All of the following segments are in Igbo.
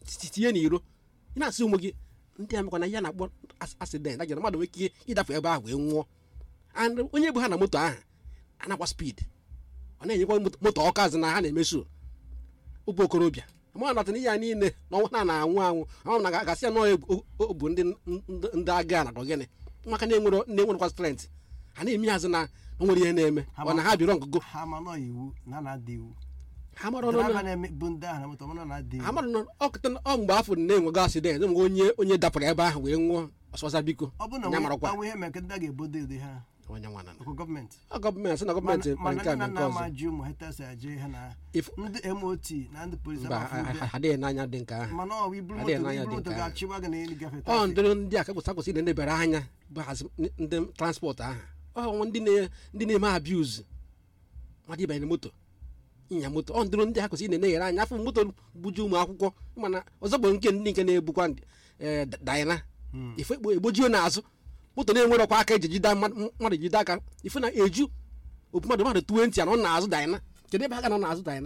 tinye n'iro ị na-asị ụmụ gị ndị a mekwana ya na-akpọ asidenti ajara mmadụ nwere ike ịdafe ebe ahụ wee nwụọ and onye bụ ha na moto ahụ anakwa spid ọ na-enyekwa moto ọkụ azụ na ha na-emeso ụbụ okorobịa ma natana ihe ya niile na ọnwa na na-anwụ anwụ ama m na gasị ya nọọ bụ ndị ndị agha na gịnị maka na enwere na-enwerekwa strength ha na-eme azụ na o nwere ihe na-eme ọ na ha bịrọ ngụgụ ha ma nọ iwu na na-adị iwu ha mara ọnụ Driver na-eme bụ ndị ahụ na moto mana na-adị iwu amara na ọkụta ọ mgbe afọ na-enwego asidenti enwego onye onye dapụrụ ebe ahụ wee nwụọ ọsọsa biko ọ bụ na ya marakwa ọnwụ ihe mere ka ndị a ga-ebodo ụdị ha onye nwana ọkwa gọọmenti ọ gọọmenti sị na gọọmenti mere nke a mana mere nna nke nna ọzọ ama ji ụmụ ha tesi eje ha na If- ndị mot na ndị polisi mba amafu ụdị a. adịghị n'anya dị nke ahụ mana ọ bụ iburu adịghị moto n'anya iburu dị moto nke ahụ. ga-achịgba gị na ịgafe ọ trafik. ndịrị ndị a kakwụsị akwụsị na-edebere anya bụ hazi ndị transport ahụ ọ ndị na- ndị na-eme abuse mmadụ ịbanye na moto ịnya moto ọ ndịrị ndị ha kwesịrị na-enyere anya afọ moto buju ụmụ akwụkwọ mana ọzọ bụ nke ndị nke na-ebukwa ee, dayana Hmm. ife ekpo- egbojuo n'azụ moto na-enwere ọkwa aka eji jide mmadụ mmadụ jide aka ife na eju opu mmadụ mmadụ 20 anọ n'azụ dayana kedu ebe ha ga nọ n'azụ dayana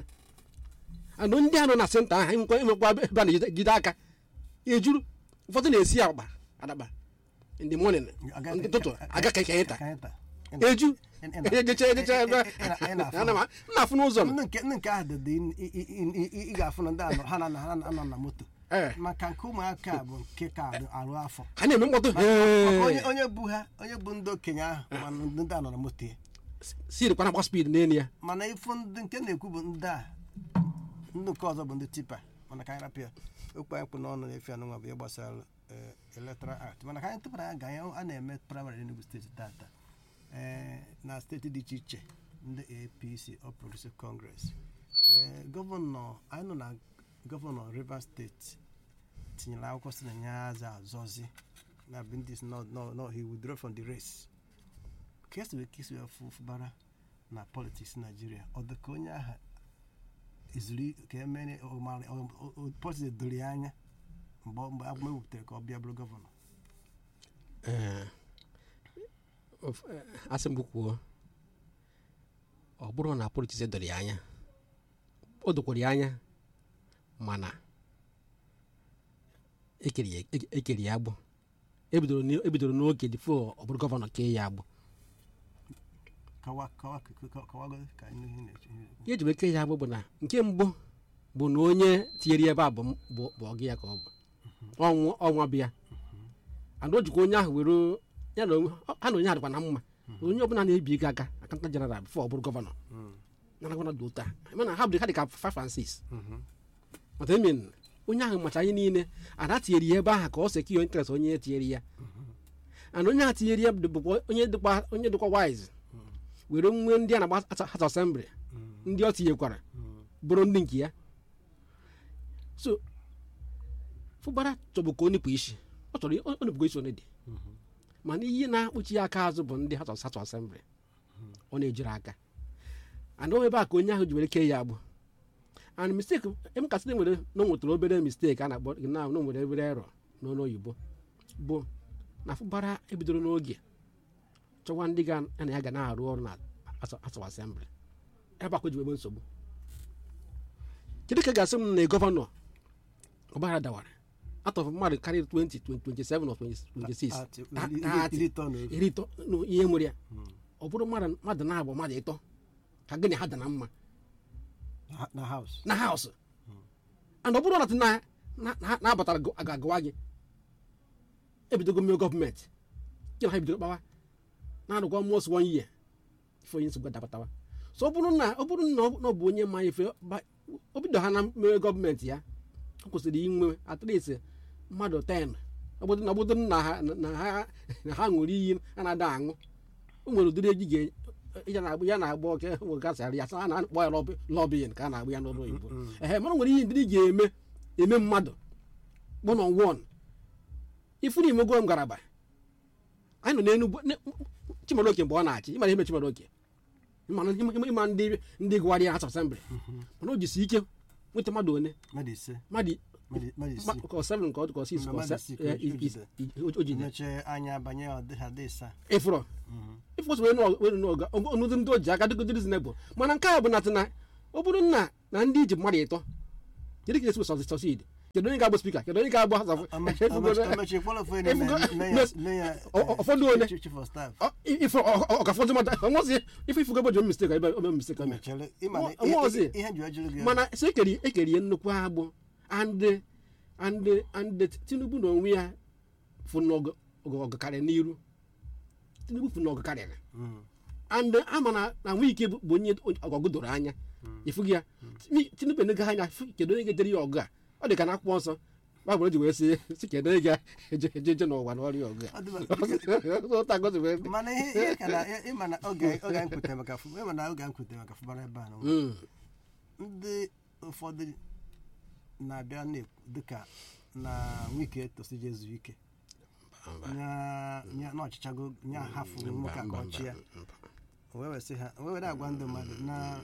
anụ ndị a nọ na senta ahụ enwekwa enwekwa ebe a na-ejide aka ejuru ụfọdụ na-esi akpa adakpa in the morning Aga- ndị ụtụtụ aga ka ike ịta Ka ịta. eju Ị- ị- ị- ejecha ejecha ebe ị- ị- ị- ị na-afụ. ana m a- m na-afụ n'ụzọ m ndị nke ndị nke ahụ dị dị ị- ị- ị- ị- ị ga-afụ na ndị anọ ha na ha na- anọ na moto ee maka nke ụmụaka a bụ nke ka arụ- arụ afọ ha na-eme mkpọtụ Maka onye "Hey!" onye bu ha onye bụ ndị okenye ahụ mana ndị anọ na moto ya siri kwana gba spid n'elu ya mana ịfụ ndị nke na-ekwu bụ ndị a ndị nke ọzọ bụ ndị tipa mana ka anyị rapụ ya okwu anyị kpụ n'ọnụ na-efe anụnwa bụ ihe gbasara eh, electoral act mana ka anyị tụpụrụ anya ga anyị a na-eme praịmarị n'Enugu steeti tata eh, na steeti dị iche iche ndị apc All Progressive Congress Eh, gọvanọ anyị nọ na gọvanọ Rivers steeti tinyere akwụkwọ si na ya aza azọzi na bindis no no no he withdraw from the race ka esi wee kesi wee fụ fụbara na politiks naijiria ọ dị ka onye agha ezuru ka emere politiks doro ya anya mgbe ọ- mgbe agụma ewuputere ka ọ bịa bụrụ gọvanọ Ee, of- eh, asị m kwuo ọ bụrụ na politiks doro ya anya o dokwara ya anya mana ekere ya eke- ekere ya agbụ ebidoro n- ebidoro n'oge dịfo ọ bụrụ gọvanọ kee ya agbụ kawa kawa kawa- kawagodo ka anyị n'ihe na-eche ihe na-ekwu. ihe eji wee kee ya agbụ bụ na nke mbụ bụ na onye tinyere ya ebe a bụ m- bụ bụ ọgụ ya ka ọ bụ ọnwụ ọnwa bịa and o jikwa onye ahụ were ya na onwe ha na onye ahụ dịkwa na mma onye ọbụla na-ebi ego aka akanta jeneral bifo ọ bụrụ gọvanọ Mm. nara gọvanọ dị otu a mana ha bụ ha dị ka 5 and 6 Mhm. mata emin onye ahụ macha anyị niile ada tinyere ya ebe ahụ ka ọ sekio interest onye tinyere ya and onye ahụ tinyere ya bụkwa onye dịkwa onye dịkwa wise were nwe ndị a na-agba house assembly Mm. ndị ọ tinyekwara Mm. bụrụ ndị nke ya so fụbara chọbụ ka o nipụ isi ọ chọrọ ọ ọ nipụgo isi onye dị Mhm. mana ihe na-akpụchi ya aka azụ bụ ndị hatọ satọ asembli ọ na-ejiri aka and o ebe a ka onye ahụ ji were kee ya agbụ and mistake em kasị nwere na o nwetara obere mistake a na-akpọ na na o nwere obere error n'ọnụ oyibo bụ na fụbara ebidoro n'oge chọwa ndị ga ya na ya ga na-arụ ọrụ na atọ asembli ebe akwa ji wee nwee nsogbu kedu ka ị ga-asị m na gọvanọ ọgbara dawara atọ mmadụ karịrị 20 27 or 26 Ati- Ta- iri- taatị. iri itoolu. iri ịtọ nụ ihe nwere ya Mm. ọ bụrụ mmadụ mmadụ na-abụ mmadụ ịtọ ka gịnị ha dị na mma Na- na haus na haụsụ and ọ bụrụ na na na- na- na-abatara gụ- aga- agụwa gị ebidogo mmiri gọọmenti gị na ha ebidoro kpawa na-arụkwa mos one year ife onye nsogbu adabatawa so ọ bụrụ na ọ bụrụ na ọ na ọ bụ onye ma ife ba- o bido ha na mmiri gọọmenti ya ọ kwesịrị inwe at least mmadụ 10 obodo na obodo na ha na ha na ha ṅụrụ iyi a na-ada aṅụ o nwere ụdịrị eji ga ya na-agba ya na-agba oke gasarị ya a na-akpọ ya lọbi lọbiyin ka a na-agba ya n'ụlọ oyibo Mm. ehe mana o nwere ihe ndị ị ga-eme eme mmadụ one on one ifuru imego ngaraba anyị nọ n'enugwu ne- chimaroke mgbe ọ na-achị ịmara ihe chimaroke ịma ịma- ịma ndị ndị gụwarị ya asembli mana o jisi ike nweta mmadụ one mmadụ ise mmadụ mmadụ mmadụ ma- isii ka ọ seven ka ọ dị ka ọ six Na ka ọ mmadụ se- isii ka eh, o i- jide. i- i- o jide mechie anya banye ọdịha dị ịsaa ịfụrọ Mhm. ịfụsị wee nọ- wee nọ ọga ọnụdị ndị o ji aka dịgodị reasonable mana nke a bụ na tị na ọ bụrụ na na ndị iji mmadụ ịtọ kedu ka esi sọsid kedu onye ga-abụ spika kedu onye ga-abụ House of- efugo- amechi kpọrọ ofe efugo- mes- na ọ- ọ- ụfọdụ ole? chief of staff ọ- ife ọkafọdụ mmadụ ọnwụzi ife ifugo ebe ome mistake ebe ome mistake ome mechere ịma na Ọ- ọ ọzọ. ihe ji ojuru gị mana so ekeri ekeri ihe nnukwu agbụ and and and tinubu na onwe ya fụ n'ọgụ karịrị n'iru tinubu fụ n'ọgụ karịrị Mm. and ama na na nwa ike bụ bụ onye ọgụ doro anya ịfụghị ya Mi- tinubu enego anya fụ kedu onye ga-ejere ya ọgụ a ọ dị ka na akwụkwọ nsọ baịbụl ji wee sị si kedu onye ga-eje eje eje n'ụwa n'ọrịa ọgụ Ọ dị mma. a ụta gozi wee dị. mana ihe ihe ka na ịma na oge oge anyị kwutere maka fụ ịma na oge anyị kwutere maka fụbara ebe a na Mm. ndị ụfọdụ na-abịa na-ekwu dịka na wike tosije ezu ike nya nya na ọchịchago nya hafụ nwoke a ka ọ chịa o wee wesị ha o wee were agwa ndị mmadụ na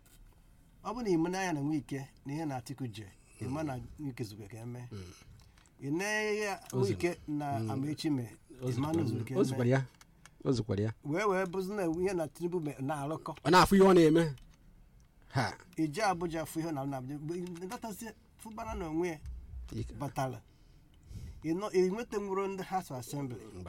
ọ bụ na ime n'anya na nwike na ihe na atiku je ịma na nwike zugbe ka eme ị na-enye ya nwike na amaechi mee ịma na ozugbo ka o zukwara eme ya o zukwara ya wee wee bụzi na ihe na tinubu me- na-arụkọ ọ na-afụ ihe ọ na-eme ha ije abụja fụ ihe na na abụja datazi fụbara na onwe ya ike. batara ịnọ enweta nwụrụ ndị house of assembly Mba.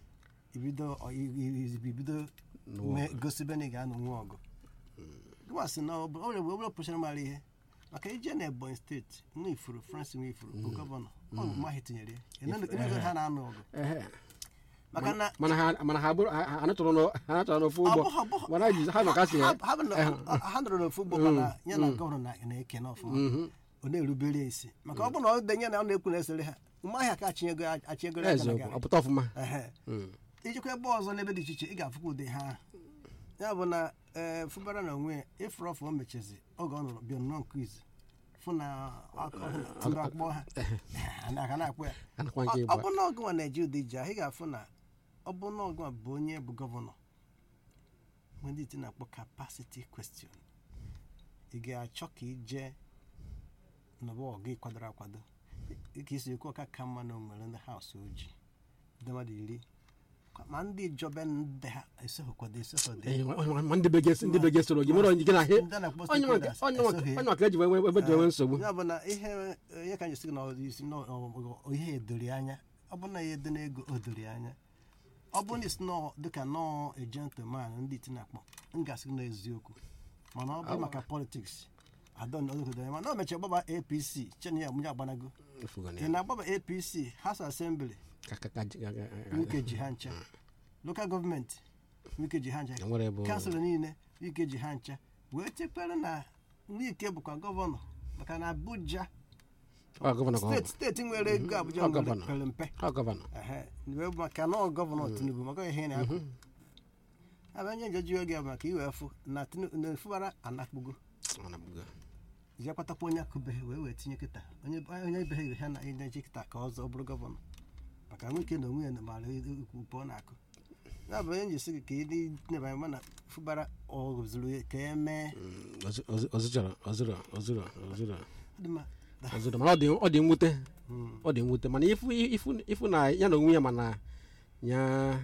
ibido ọ- i- i- i- ibido N'ụwa. mee- gosibe na ị ga-anọ nwe ọgụ gịwasị na ọ bụ- ọ bụ obere pụchara mara ihe maka ije na ebonyi steeti nwa ifuru francis nwa ifuru bụ gọvanọ ọ bụ mahi tinyere ya enego ha na-anụ ọgụ Ehe. maka na mana ha mana ha bụrụ ha ha anatụrụ n'o- ha anatụrụ n'ofu ọ ụgbọ bụ- ọ bụ- mana ji ha maka si ha ha bụ na- ha nọrọ n'ofu ụgbọ mana ya na gọvanọ na- na-eke n'ọfụma ọ na-erubere ya isi maka ọ bụ na ọ denye na ọ na-ekwu na-esere ha ụmụahịa ka achinyego achinyego aka na eziokwu gara ọpụta ọfụma Ehe. Mm. ijikwa ebe ọzọ n'ebe dị iche iche ị ga-afụkwa ụdị ha ya bụ na ee fụbara na onwe ya ịfụrụ ọfụ o mechezi oge ọ nụrụ bịa nnọọ nke izu fụ na tụrụ akpọ ha aka na-akpọ ya anakwa nke ọ ịgba bụ na ọgụnwa na-eji ụdị ji ahụ ị ga-afụ na ọ bụ na ọgụnwa bụ onye bụ gọvanọ mgbe ndị iti na-akpọ kapasiti question ị ga-achọ ka ije n'ọbụ ọgụ ịkwadoro akwado ka isi ekwu ọka ka mma na onwere ndị haus ojii ndị mmadụ iri ma ndị jọbe ndị ha esoghịkwado esoghịdo Eh, ma- ma- ma ndị be gị ndị be gị soro gị mere onye gị na he ndị na-akpọ onye nwa stakeholders onye nwa esoghị. onye nwa ka eji wee wee- ebe ji enwe nsogbu ya bụ na ihe ihe ka anyị si na ọ dị isi na ọ- ọ- ihe edori anya ọ bụ na ya edo n'ego o dori anya ọ bụ na isi nọ dịka nọọ ejentleman ndị iti na-akpọ m gasị na eziokwu mana ọ bụ maka politiks adọn odogodo mana o mechara gbaba apc chen ya mụnye agbanago Efugo na ị ya. na-agbaba apc house assembly Ka- ka- ka- ka- ka- wike ji ha ncha lokal gọọmenti wike ji ha ncha ka nwere bụ kansụl niile wike ji ha ncha wee chekwere na wike bụkwa gọvanọ maka na abuja ọ gọvanọ ka ọ steeti steeti nwere ego abuja Ọ nwere gọvanọ. pere mpe ọ gọvanọ Ehe, wee bụ maka na ọ gọvanọ tinubu maka ihe na-akụ abịa nye njeji oge bụ maka iwe fụ na Tinubu- na efubara anakpugo Ọ na-abụgo. je kwatakwa onye akụbeghị wee wee tinye kịta onye onye ebeghị ha na enyeji kịta ka ọzọ bụrụ gọvanọ maka nwoke na onwe ya mara ukwu ọ na-akụ ya bụ onye njisi gị ka ịdị neba anya mana fụbara ọ zuru ya ka e mee Mm, ozu- ozu- ozụchara ozụrụ ozụrụ ozụrụ ọ dị mma ozụrụ mana ọ dị ọ dị mwute Mm. ọ dị mwute mana ifu ifu ifu na ya na onwe ya mana ya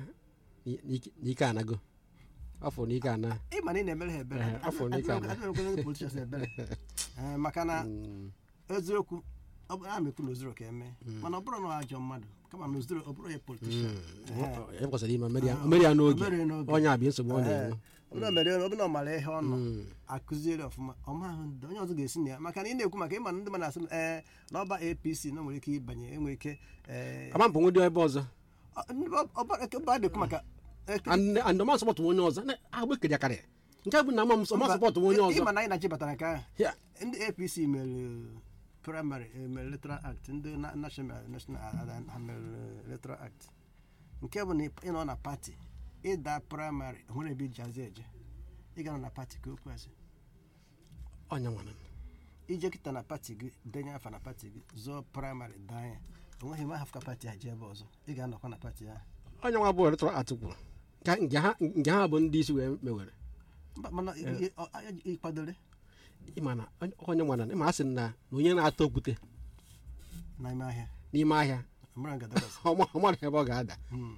n'ike n'ike anago afọ n'ike ana ị ma na ị na-emere ha ebere Ehe, afọ ole ka na? adịmekwe ndị politishans ebere Ee, maka na Mm, eziokwu ọ bụ a na-ekwu na ozuro ka eme mana ọ bụrụ na ọ ajọ mmadụ kama na ozuro ọ bụrụ ya politishan e kwesịrị ime mmeri ya- mmeri ya n'oge Mmeri n'oge. onye abịa nsogbu ọ na-enwe ọ bụrụ na o mere ọ bụrụ na ọ mara ihe ọ nọ Mm. akụziere ọfụma ọma ahụ ndị onye ọzọ ga-esi na ya maka na ị na-ekwu maka ịma na ndị mmadụ asị ee n'ọba apc na o nwere ike ịbanye enwere ike ee ama mpụ nwụdị ebe ọzọ ọ- ndị ọ- ọba eke- ọba na-ekwu maka eke- and ọma sọpọtụ onye ọzọ na- agba ekeri akarị nke bụ na ama m ọma sọpọtụ onye ọzọ ịma na anyị na-achibatara nke ahụ Ya, ndị apc mere praịmarị mere electoral act ndị na- national national a- a- ha mere electoral act nke bụ na ị nọ na pati ịda praịmarị nwere ebe iji azị eje ị ga nọ na pati ka okwu asị onye nwere ije kịta na pati gị denye afa na pati gị zụọ praịmarị daa ya onweghị ma hafụka pati a ji ebe ọzọ ị ga-anọkwa na pati ahụ onye nwa bụ eletọra atụ kwuru Ka- nke ha nke ha bụ ndị isi wee mewere Mba, mana ị- ị- ọ- ị- ị kwadore ịma na onye- onye nwere ịma a sị na na onye na-ata okwute n'ime ahịa n'ime ahịa mara ngadabas ọma ọmara ebe ọ ga-ada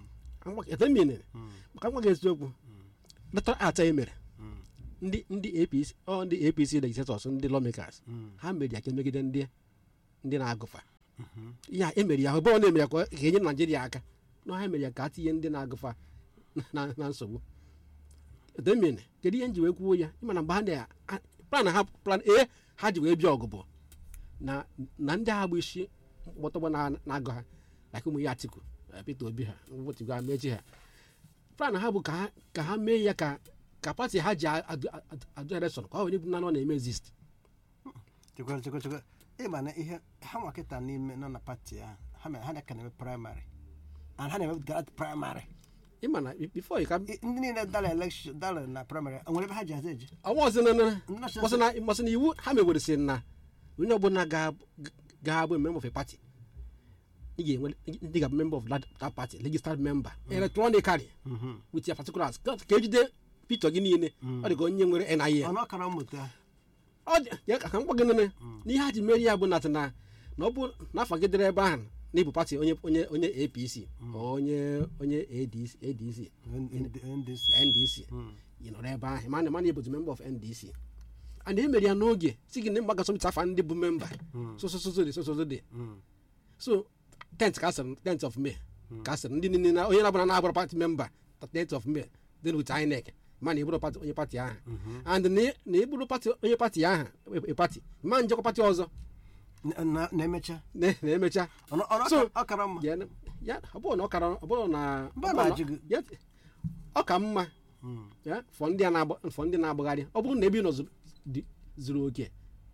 etemine maka nwa gị eziokwu eletọra atụ e mere ndị ndị apc ọ ndị apc legislators ndị lawmakers ha mere ya ka emegide ndị ndị na-agụfa ya emere ya ebe ọ na-emere ya ka ọ ga-enye naijiria aka na ha mere ya ka a tinye ndị na-agụfa na na nsogbu demene kedu ihe nji wee kwuo ya ịma na mgbe ha na plan ha plan a ha ji wee bịa ọgụ bụ na na ndị agha bụ isi mkpọtọgbọ na- na-agụ ha like ụmụ ya atiku eh, peter obi ha wetigo ha mechi ha plan ha bụ ka ha ka ha mee ya ka ka pati ha ji adu adu- adu election ka ọ were bụ na ọ na-eme exist chekwara chekwa chekwa ịma na ihe ha nwa kịta n'ime nọ na pati ahụ ha mere ha na-aka na-eme praịmarị and ha na-eme garat praịmarị ịma na before you ka I- ndị niile dara elekshọn dara na praịmarị o nwere ebe ha ji aza eje ọnwa ọzọ na na Nnọchi- mmasị na mmasị na iwu ha mewere sị na onye ọbụla ga- ga-abụ member of a party ị ga-enwe ndị ga-abụ member of that, that party registered member electronically with your particulars ka ka ejide picture gị niile ọ dị ka onye nwere NIN ọnụ ọkara mmụta ọ dị ya ka m gwa gị nene n'ihe ha ji mere ya bụ nat na na ọ bụ n'afọ gị dịrị ebe ahụ na ịbụ pati onye onye onye apc onye onye adc adc ndc ndc ị nọrọ ebe ahụ mana mana ịbụzi member of ndc and e mere ya n'oge si gị na mgbaga sọmita afa ndị bụ memba sososozode sosozode so tent ka asịrị tent of may ka asịrị ndị niile na onye na-abụra na-abụrụ pati memba tent of may dị with inec ma na ịbụrụ pati onye pati ahụ and na ị- na ịbụrụ pati onye pati ahụ e- pati ma njekwa pati ọzọ Na- na-emecha na- na-emecha ọnụ ọnụ So, ọkara- ọkara mma ya ya ọ bụrụ na ọ kara ọ bụrụ na Mba ọ bụrụ na- na-ajụ gị. ya- ọ ka mma ya fọ ndị a na-agba fọ ndị na-agbagharị ọ bụrụ na ebe ị nọ zuru- dị- zuru oke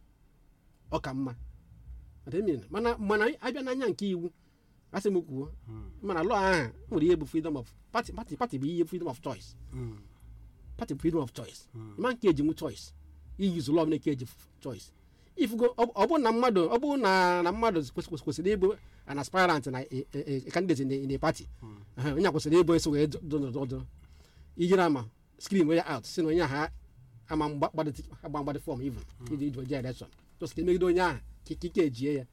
ọ ka mma Ademina, mana mana abịa n'anya nke iwu asị m kwuo mana lọọ ahụ nwere ihe bụ freedom of party party party bụ ihe freedom of choice Mm. party bụ freedom of choice ma nke eji nwu choice iyuzu lọọ nke eji f- choice ifugo ọ ọ bụrụ na mmadụ ọ bụrụ na na mmadụ kwesị- kwesị- kwesịrị ịbụ an aspirant na a- a- a candidate in a- in a party Aha, onye a kwesịrị ịbụ eso wee dọdọdọ ijiri ama screen way out si na onye ahụ ama mgba- gbadịtị agba mgbadị fọm even iji iji oje election just ka emegide onye ahụ ka ikike ejie ya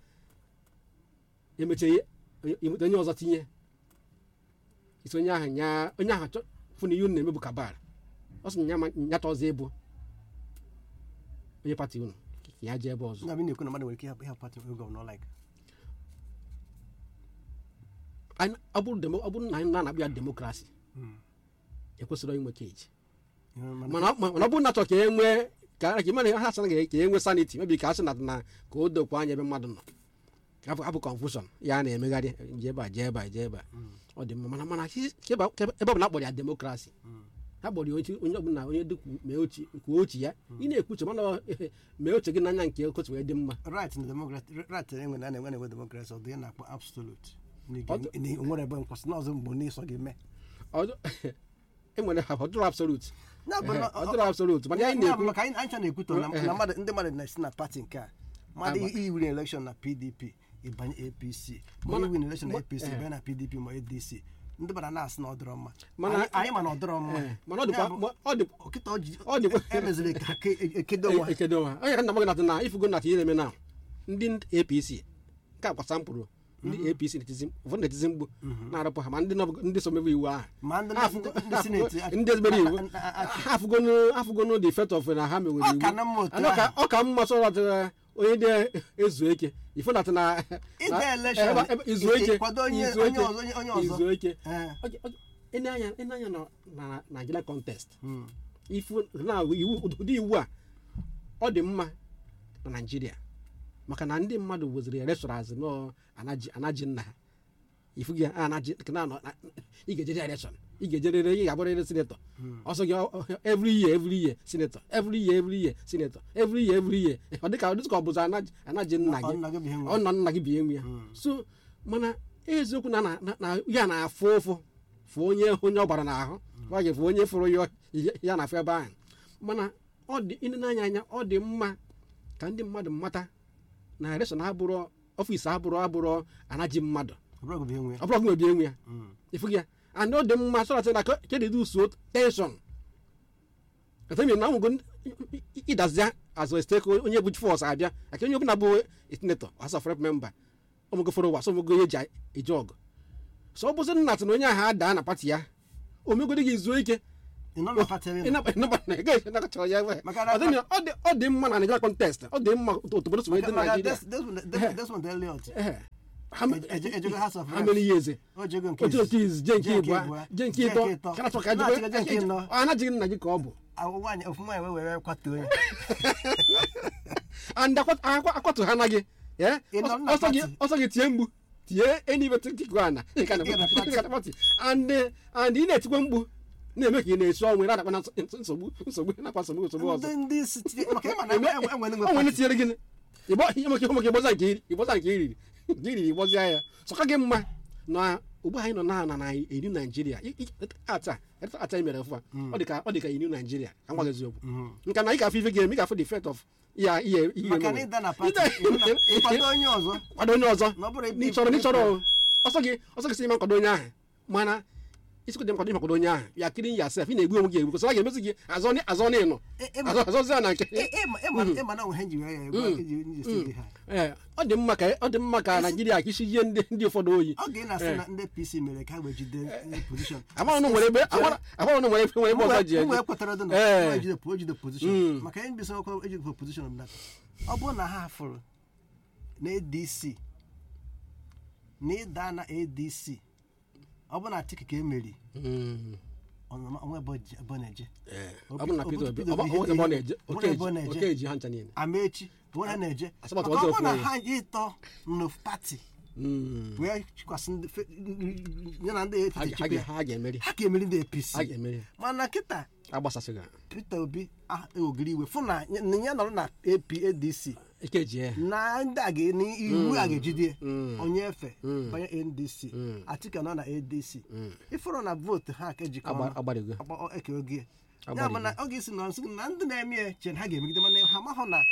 emechie ihe enweta onye ọzọ tinye isi onye ahụ nya onye ahụ chọ fụ na ihe unu na-emebu kabal ọ sị na ya ma- nyata ọzọ ịbụ onye pati unu ka ya jee ebe ọzọ Ndị abịa na-ekwu na mmadụ nwere ike ịhapụ ịhapụ pati gọvanọ like Anyị- ọ bụrụ demo- ọ bụrụ na anyị na-anakpụ ya demokrasi Mm. ekwesịrị inwe keji You know, mana- mana ọ- mana ọ bụrụ na achọ ka e nwee ka ka mana ha asị na ka e nwee sanity mebi ka asị na na ka o dokwa anya ebe mmadụ nọ ka abụ abụ confusion ya na-emegharị jee ebe a jee ebe a jee ebe a ọ dị mma mana mana ka ebe ka ebe ọ bụla akpọrọ ya demokrasi ha kpọrọ ya ochi onye ọbụla onye dị mee ochi kwuo ochi ya ị na-ekwuche mana ọ- mee oche gị n'anya nke okotu wee dị mma right na democrat right enwe na na-enwe na-enwe demokrasi ọ dị ihe na-akpọ absolute Na ị Ọ ga- na ị nwere ebe nkwụsị n'ọzọ mgbe n'ịsọ gị mee Ọ- enwere ha ọ dịrọ absolute Ya bụ na- ọ dịrọ absolute mana anyị Ya bụ na-ekwu maka anyị anyị chọ na-ekwutọ na Eh. na mmadụ ndị mmadụ na-esi na pati nke a mmadụ Agba. iwiri elekshọn na pdp ịbanye apc ma Mana- iwiri elekshọn na ma- apc eh. banye na pdp ma adc ndị mmadụ na-asị na ọ dịrọ mma Mana- Anyị- anyị ma na ọ dịrọ mma Eh, mana ọ dịkwa Ya bụ, ma- ọ dị kịta ọ ji- ọ dịkwa- emeziri ka ha ke- ekedo nwa ekedo ha onye ka nna m gị natị na ifugo natị ihe na-eme na ndị apc nke a gbasa mkpụrụ ndị apc na-etizi ụfọdụ na-etizi mgbu na-arụpụ ha ma ndị nọ- ndị so mebe iwu ahụ ma ndị Ha afụgo- ndị ha sineti afụgo- ndị ezigbo iwu a- a- a- ha afụgonu afụgonu the effect of na ha mewere Ọ iwu ka na mma otu Anọ ka- ahụ. ọ ka mma sọ natị onye na-ezu eke ifo natị na Ide na- election, ebe- ebe- izu ị- eke ịkwado onye- izu onye eke, ọzọ, onye- onye ọzọ. izu eke Eh. Oge- oge- ene anya ene anya na na Nigeria contest Mm. ifu na iwu ụdị iwu a ọ dị mma na naijiria maka na ndị mmadụ weziri election nọ anaji anaji nna ha ifu gị anaji na anọ na- ị ga-ejere election ị ga-ejerere ị ga-abụrịrị sinetọ ọsọ gị ọ- ọ- every year every year sinetọ every year every year sinetọ every year every year ọ dịka ọ dịka ọ bụzi anaji anaji nna Ọ gị nna gị bụ ihe nwe. ọ nọ nna gị bi enwe ya so mana eziokwu na na- na- na ya na-afụ ụfụ fụ onye onye ọ gbara n'ahụ ọ ga-efu onye fụrụ ya ya na afọ ebe ahụ mana ọ dị ịnị n'anya anya ọ dị mma ka ndị mmadụ mata na election abụrụ ọfịs abụrụ abụrụ anaji mmadụ Ọ bụrụ gị bụ ihe nwe. ọ bụrụ gị enwe ya Mm. ịfụ gị ya and ọ dị mma sọrọ na kedu uso tension atemi na nwego ịdazia azụ esteko onye bụ fọs abịa aka onye ọbụla bụ senator house of rep member ọmụgo fọrọ ụwa sọmụgo ihe eji eji ọgụ so ọ bụzi nna tị na onye ahụ adaa na pati ya omegodi gị zuo ike ị nọ na pati ebe ị nọ. ịnaba ịnaba na ị gaghị nakọchara ya ebe Maka na- ọ dị na- ọ dị- ọ dị mma na Nigeria context ọ dị mma otu obodo si wee dị Maka Nigeria Des- Desmond- Des- Desmond Elliot Ehe. How ma- Eje- ejego House of how Reps. many years o jego nke otu otu izi je nke je nke ịbụa ịbụa, je nke je ịtọ nke ịtọ. kana chọ ka Na-achịga je nke ịnọ. ọ anaghịghị nna gị ka ọ bụ Awụ nwaanyị ofu nwaanyị wee were kwatuo ya and akwa- akwa- akwatu ha anaghị eh? Ị nọ na ọsọ gị party. ọsọ gị tie mgbu tie eniwe tiktikụ ana ị ka na- Ị ga na party. ị ga na party. and eh, and ị na-etikwa mkpu na-eme ka ị na-esi ọnwụ ị na-adakwa na ns- nsogbu nsogbu nakwa nsogbu nsogbu ọzọ ndị ndị isi tinye- maka ịma na Eme- enwe- enwe ndị nwe o nwere pati. tinyere gịnị ịgbọ ihe maka ihe maka ịgbọza nke iri ịgbọza nke iriri nke iriri ịgbọzia ya sọka gị mma na ugbu anyị nọ na na na iri naijiria I- i- ata ata imere fụa ọ dị ka ọ dị ka iri naijiria ka ngwa gị eziokwu nka na ị ga-afụ ife ga-eme ị ga-afụ the effect of ihe ihe ihe maka na mere. ịda na pati Ịda- ịhụ na- ịkwado onye ọzọ kwado onye ọzọ na ọ bụrụ ebe n'ịchọrọ ebe- n'ịchọrọ ọsọ gị ọsọ gị si ime nkwado onye ahụ mana isikwu dị nkwado ịmakwado onye ahụ ya kiri ya sef ị na-egbu onwe gị egbu kọsọ a ga-emezi gị azọ ni- azọ n'ịnọ Ị- ịma- azọ azọzia na nke ị- ịma ịma- ịma na onwe ha ji wee ya egwu eji eji esi gị ha ee ọ dị mma ka ọ dị mma ka naijiria ka isi ihe ndị ndị ụfọdụ oyi ọ ga na-asị na ndị pc mere ka ha wee jide pozishọn amaghị na nwere ebe amaghị na nwere ebe nwere ebe ọzọ ji ụmụ eje ekwetara dị na Ee. ha ejide po- ejide pozishọn maka ihe mbisa ọkwa ejide pozishọn m data ọ bụrụ na ha fụrụ na adc na ịda na adc ọ bụ na atiki ka emeri Mm. onwe ebe o ji- ebe ọ na-eje Ee. ọ bụrụ na Obi- Peter Obi Obi- ọ bụ- ọ bụ ebe ọ na-eje Obi- oke ebe ọ eji na-eje. oke eji ha ncha niile amaechi onwe ha na-eje Asịgbata maka ọzọ ọ bụrụ na ofu onye. ha ịtọ nụ pati Mm. wee chikwasị ndị fe- ya na ndị Ha APC ga- ha chịkwa ga- ya, ha ga-emeri ha ka emeri ndị apc ha ga-emeri mana kịta agbasasịghị ha. peter obi ah, ewegiri iwe fụ na ya na ya nọrọ na ap adc ike ji ya na ndị a ga na iwu a ga-ejide Mm. onye efe Mm. banye ndc Mm. atika nọ na adc Mm. ịfụrụ na vootu ha ka ejikọ Agba- ọnụ agbarigo agba- eke oge ya Agbarigo. bụ na ọ ga-esi na nsị na ndị na-eme ya che na ha ga-emegide mana ha mahụ na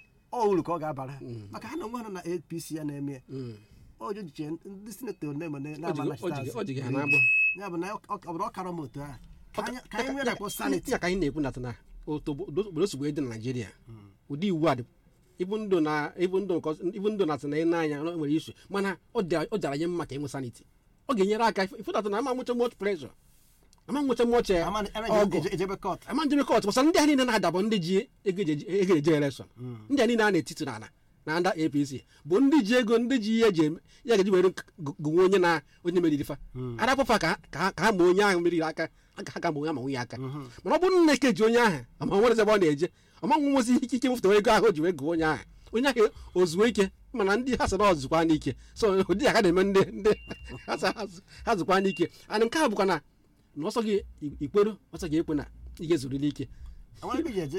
ọ uru ka ọ ga-abara ha maka ha na onwe ha nọ na apc ya na-eme ya Mm. ojo jiche ndị sinetọ na-eme na O na-ama ji- o ji- o ji gị ha n'agbụ. ya bụ na ọ ọ bụrụ ọkara m otu ahụ ka anyị- ka anyị nwere akpọ sanity ya ka anyị na-ekwu nata na otu obodo obodo si wee dị na naijiria ụdị iwu a dị ibu ndụ na ibu ndụ nke ọzọ- ibu ndụ na atị na ị na-anya na o nwere isu mana ọ dị- ọ dara anyị mma ka enwe sanity ọ ga-enyere aka ifụtata na ama nwụcha much pressure ama nwụcha much eh, Ama- ana ọgụ eje- ejebe kọt ama njebe kọt bụsa ndị a niile na-adabọ ndị ji ego eji- ego eje elekshọn ndị a niile a na-etiti n'ala na ndị apc bụ ndị ji ego ndị ji ihe eji eme ya ga-eji were gụnwe onye na onye meriri fa arapụfa ka ka ha- ka ha ma onye ahụ meriri aka aka ha ga ma onye ama nwunye aka mana ọ bụrụ na ekeji onye ahụ ama nwere ebe ọ na-eje ọma nwezi ike ike mfụta ego ahụ o ji wee gụọ onye ahụ onye ahụ ozuo ike mana ndị ha sị na ọzụkwa n'ike so ụdị ya ka na-eme ndị ndị ha sị ha zụ- ha zụkwa n'ike and nke a bụkwa na na ọsọ gị ikwero ọsọ gị ekwe na ị ga-ezuriri ike Enwere ebe iji eje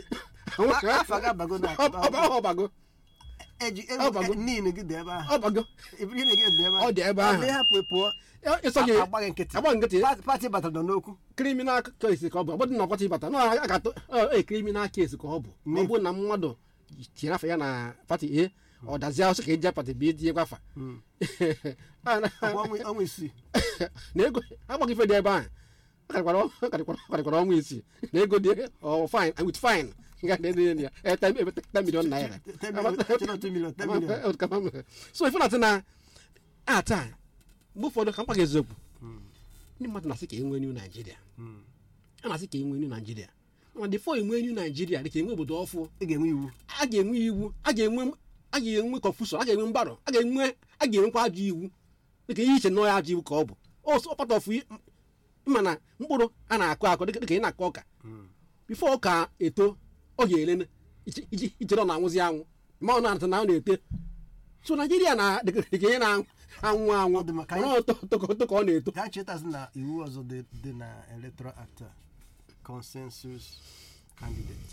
A- afọ ga-abago na Ọ- ọ- ọ- ọbago eji ọ bago. niile gị dị ebe ahụ ọbago ibiri gị dị ebe Ọ dị ebe ahụ. Ndị hapụ pụọ ịsọ gị agbaghị nkịtị agba nkịtị Pati- pati batara nọ n'okwu kriminal case ka ọ bụ ọ bụrụ na ọkpọta ịbata na a ga-atụ e kriminal case ka ọ bụ ma ọ bụrụ na mmadụ tinyere afa ya na pati a ọ dazie ọsọ ka eji pati b tinye gwafa ọkwa ọnwa ọnwa isii na ego agbaghị ife dị ebe ahụ ọ karịkwara ọ karịkwara ọ karịkwara ọnwa isii na ego dị ọ fine with fine nga na ede ya eh, ten ebe ten million naira 10 million, 10 million, 10 million. so ife na-atị na a taa mgbe ụfọdụ ka mkpa gị eziokwu ndị mmadụ na-asị ka enwe new naijiria a na-asị ka enwe new naijiria mana bifo enwe new naijiria dị ka enwe obodo ọfụ ị ga-enwe iwu a ga-enwe iwu a ga-enwe a ga-enwe confusion a ga-enwe mgbarụ a ga-enwe a ga-enwekwa ajọ iwu dịka ihe iche nọọ ya ajọ iwu ka ọ bụ ọsọ part of i- ịma na mkpụrụ a na-akụ akụ dịka dịka ị na-akụ ọka bifo ọka eto ọ ga-ele iji- iji- ichere ọ na-anwụzi anwụ ma ọ na-ata na ọ na-ete so naijiria na dịka dịka ihe na-anwụ anwụ anwụ Ọ dị maka mana ọ to- to- to ka ọ na-eto ka chetazi na iwu ọzọ dị dị na electoral act a, consensus candidate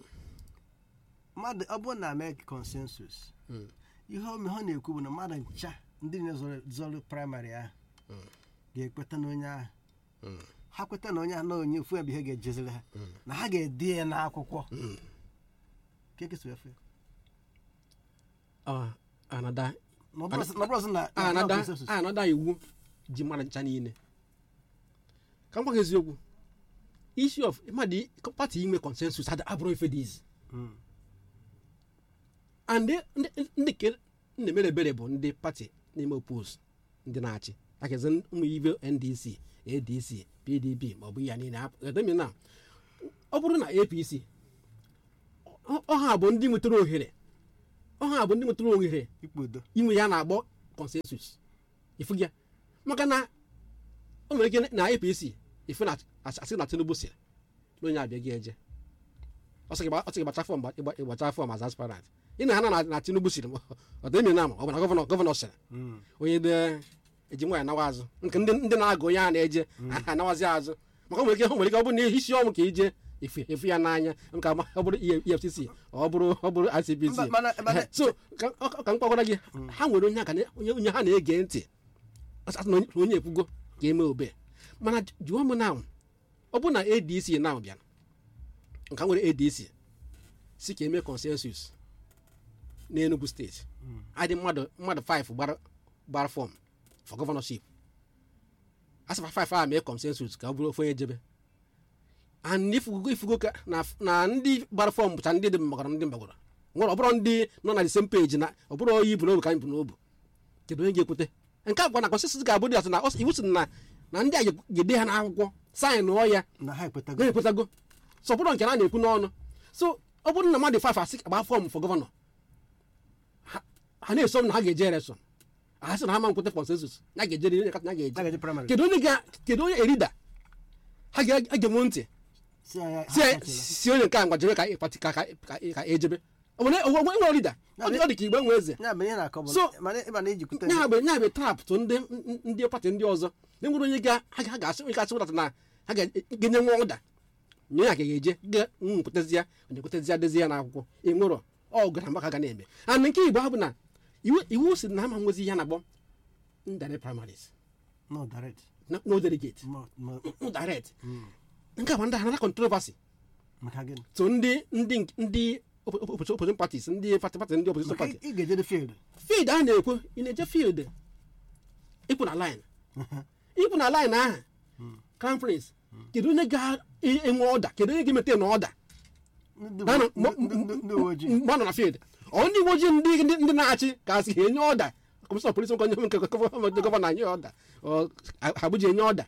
mmadụ ọ bụrụ na mee consensus ihe ome ha na-ekwu bụ na mmadụ ncha ndị na-ezọrọ zọrọ praịmarị ahụ ga-ekweta na onye ahụ ha kweta na onye ahụ na onye ofu ebe ihe ga-ejeziri ha na ha ga-ede ya n'akwụkwọ ka ekesi efe Ah, anada na ọ bụrụ sị- na ọ bụrụ sị na na anada consensus. anada iwu ji mmadụ ncha niile ka m gwa gị eziokwu isi of mmadụ i- pati inwe consensus ada abụrụ ife dị izi Mm. and ndị- ndị ke na-emere ebere bụ ndị pati na-eme opos ndị na-achị akezi ụmụ ibe ndc adc pdp maọbụ ya niile edemi na ọ bụrụ na apc ọ- ọha bụ ndị nwetara ohere ọha bụ ndị nwetara ohere ikpodo inwe ya na-agbọ consensus ifu gị ya maka na o nwere ike na apc ifu na asị na tinubu sịrị na onye abịa gị eje ọ sị gị gba- ọ sị gị gbacha fọm ịgba- ịgbacha fọm as aspirant ị na ana na tinubu sịrị ọ dị emi na ama ọ bụ na gọvanọ gọvanọ sịrị onye dị eji nwa ya nawa azụ nke ndị ndị na-agụ onye a na-eje aha anawazi azụ maka o nwere ike o nwere ike ọ bụrụ na isi ọmụ ka ije efu efu ya n'anya nke ama ọ bụrụ efcc ọ bụrụ ọ bụrụ icpc Mba, mana- mana- so ka ọ- ka m kpagwara gị ha nwere onye aka na- onye onye ha na-ege ntị asị na onye- onye ekwugo ka eme obe mana jụọ m na ọ bụ na adc na bịara nka nwere adc si ka eme consensus n'enugu steeti adị mmadụ mmadụ 5 gbara gbara fọm for gọvanọship asịfa 5 a mee consensus ka ọ bụrụ ofe onye jebe and ifugo ifugo ka na na ndị gbara fọm bụcha ndị dị mgbagọrọ ndị mgbagọrọ nwere ọ bụrụ ndị nọ na the same page na ọ bụrụ onye ibu n'obu ka anyị bụ n'obu kedu onye ga-ekwute nke a gwa na consensus ga-abụ dị atụ na ọ- iwu sị na na ndị a ga-ede ha n'akwụkwọ saịn nụọ ya na ha ekwetago na-ekwetago so ọ bụrụ nke na na-ekwu n'ọnụ so ọ bụrụ na mmadụ fafa asị agba fọm fọ gọvanọ ha ha na-eso m na ha ga-eje election ha sị na ha ma nkwete consensus na ga-eje na a ga-eje ga-eje praịmarị kedu onye ga kedu onye erida ha ga-egenwe ntị si anya si si onye nke a ngwa jebe ka ịkpati ka ka ka- ka ejebe ọ bụ na onwe nwere rida ọ dị ọ dị ka igbe nwe eze ya bụ ihe na-akọ bụ So- mana ịba na ijikwute nya bụ nya bụ trap tụ ndị ndị pati ndị ọzọ na nwere onye ga ha ga- ha ga-asị onye ga-asị ụdata na ha ga-enye nwa ụda nye ya ka ga-eje ga nkwetezi ya onye kwetezi ya dezi ya n'akwụkwọ ịnwụrọ ọ gara maka ga na-eme and nke igbo ha bụ na iwu iwu si na ama nwezi ihe a na-akpọ indirect primaries no direct no no delegate mo- mo- no direct nke a bụ ndị another controversy maka gịnị so ndị ndị ndị oppo- oppo- opposition parties ndị pati pati ndị opposition maka party ị ga-eje field field a na-ekwu ị na-eje field ịkwụ na line ịkwụ na line ahụ crown prince kedu onye ga-enwe ọda kedu onye ga-emete na ọda ndị Na- na- uwe- mo- ndị- ndị- ndị uwe ojii mgbe ọ nọ na field ọ ndị uwe ojii ndị ndị ndị na-achị ka asị ha enye ọda kọmishọn polisi nke onye nke gọvanọ gọvanọ anyị ọda ọ ha bụji enye ọda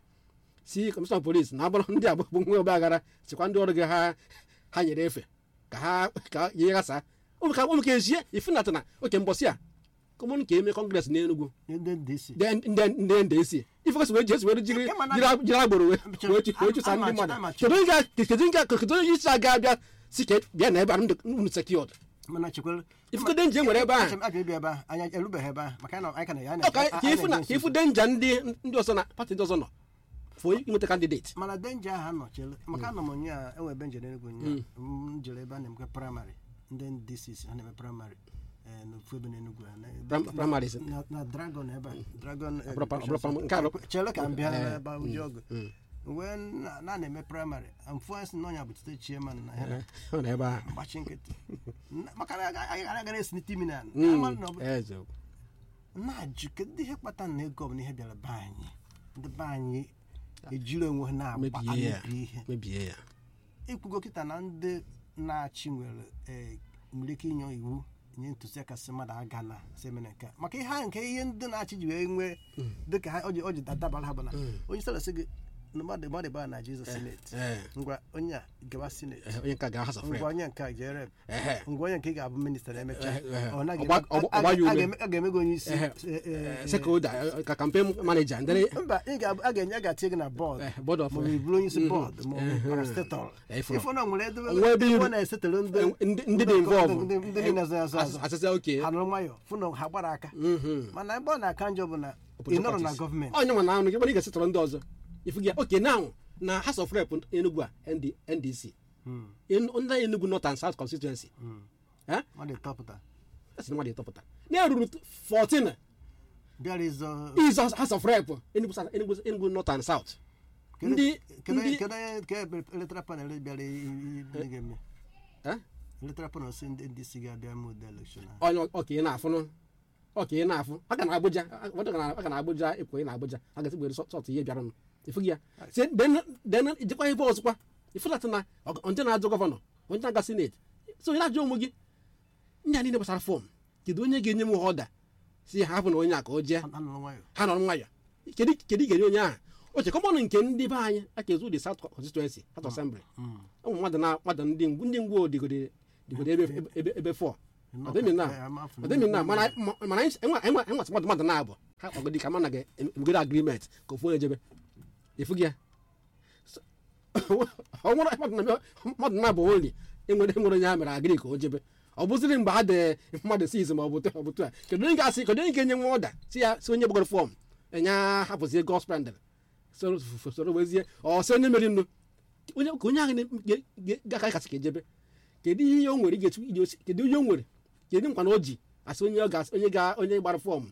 si kọmishọn polisi na abụrụ ndị agbụ nwe ọba aghara sikwa ndị ọrụ gị ha ha nyere efe ka ha ka ihe ghasa ụmụ ka ụmụ ka ezie ifunata na oke mbọsị a kọmọn ka eme kọngres n'Enugu ndị DC ndị ndị ndc ifekọsị wee jesi were jiri Kama na- jiri jiri agboro wee wee chụ- wee chụsa ndị Amachi- mmadụ amachi. kedu onye ga- kedu onye ga- kedu onye isi aga abịa si ka bịa na ebe a unu sekiọd mana chekwere ifugo denje nwere ebe ahụ Achọrọ m abịa ịbịa ebe a anyị erubeghị ebe a maka na anyị ka na ya ọ ka ka ifu na ka ifu denja ndị ndị ọzọ na pati ndị ọzọ nọ fụ inweta kandideti mana denja ahụ anọchile maka anọ m onye a enwe ebe njem n'Enugu nya m jere ebe a na-emekwa praịmarị ndị DCC ha na-eme praịmarị eh, n'ofu ebe n'Enugu a na- Prim- primaries. na- na dragon ebe a dragon eh, Ọbụrụ pa- education ọbụrụ pa- center. nke a bụ- chere ka m bịa Eh, ebe a uji ọgụ wee na na na-eme praịmarị amfụasị na ọnya bụ tite chairman na ya ọ nọ ebe ahụ mgbachi nkịtị Na- maka na anyị agaghị esinite imi na Mm, Ama na ọ bụ- eziokwu. na-ajụ kedu ihe kpatara na ego ọbụla ihe bịara be anyị ndị be anyị ejiri onwe ha na-agba mebie ya amebi ihe mebie ya ikwugo kịta na ndị na-achị nwere ee, nwere ike inye iwu nye ntụziaka si mmadụ aga na semene nke a. maka ihe ahụ nke ihe ndị na-achị ji wee nwee dịka ha o ji o ji dabara ha bụ na onye sara sị gị na mmadụ mmadụ gbaa na jizọs sineti Eh, ngwa onye a gawa sineti eh, onye nke ga House of Rep. ngwa onye nke a jee rep Ehe. ngwa onye nke ị ga-abụ minista na-emecha Eh, eh, ọ naghị ọgba- eme- ọgba- a- a- ọgba ya a ume. ga-eme- a ga-eme gị onye isi Ehe. eh, eh, Stakeholder, eh, ka campaign manager ndere mba ị ga-abụ a ga-enye a ga-atinye gị na bọọdụ eh, board of ma ọ bụ bụrụ onye isi bọọdụ ma ọ bụ parastatọl Eh, ifuru. ịfụ na nwere ebe Nwee ebe ebe iru- ọ na-esetara ndị eh, ndị ndị dị involve ndị ndị niile azụ azụ azụ asịsị oke ha nụrụ nwayọ fụ na ha gbara aka mana ebe ọ na-aka njọ bụ na ị nọrọ na gọọmenti onye nwe na anụ gị mana ị ga-esetọrọ ndị ọzọ ifu gị oke now na House of Rep Enugu a ND NDC Enu- ndị Enugu North and South constituency eh ọ dị tọpụta asị na mmadụ ịtọpụta na eruru 14 bịara ịzọ is House of Rep Enugu South- Enugu Enugu North and South kedu ndị kedu ndị kedu onye ka ebe eletara panel bịara i- i- i- ga-eme eh eletara panel si ndị ndị si ga-abịa mee ụdị elekshọn ahụ onye ọka ị na-afụ nụ ọka ị na-afụ aka na Abuja aka na Abuja ịpụ ị na Abuja a ga-esi gbere sọt ihe bịara nụ ifu gị ya si den ijekwa ebe ọzọkwa ifụlata na ọ- onye na-ajụ gọvanọ onye na-aga sineti so ị na-ajụ onwe gị ndị a niile gbasara fọm kedu onye ga-enye m ọda si ha hapụ na onye a ka o jee anụrụ nwayọ ha nọrọ nwayọ kedu kedu ị ga-enye onye ahụ oche kọmọnụ nke ndị be anyị aka ezu dị South constituency South Assembly ụmụ mmadụ na mmadụ ndị ngwu ndị ngwu digode digode ebe ebe- ebe ebe fọ ọdịmị na ọdịmị na mana mana anyị enwe enwe enwe mmadụ mmadụ na-abụ ha kpagodi ka mana ga-emegode agreement ka ofu onye jebe efu gị ya So, ọ nwere mmadụ na mmadụ na-abụ oli enwere enwere onye ha mere agịrị ka o jebe ọ bụzịrị mgbe ha de mmadụ si izi ma ọ bụ ọ bụ a kedu onye ga-asị kedu onye ga-enye nwa ọda si ya si onye gbagoro fọm enye hapụzie gospel soro soro wezie ọ sị onye mere nnu onye ka onye ahụ na- ga- ga- kasị ka ejebe kedu ihe o nwere ị ga-etu iji osi kedu ihe o nwere kedu nkwa na o ji asị onye ọ ga onye ga onye gbara fọm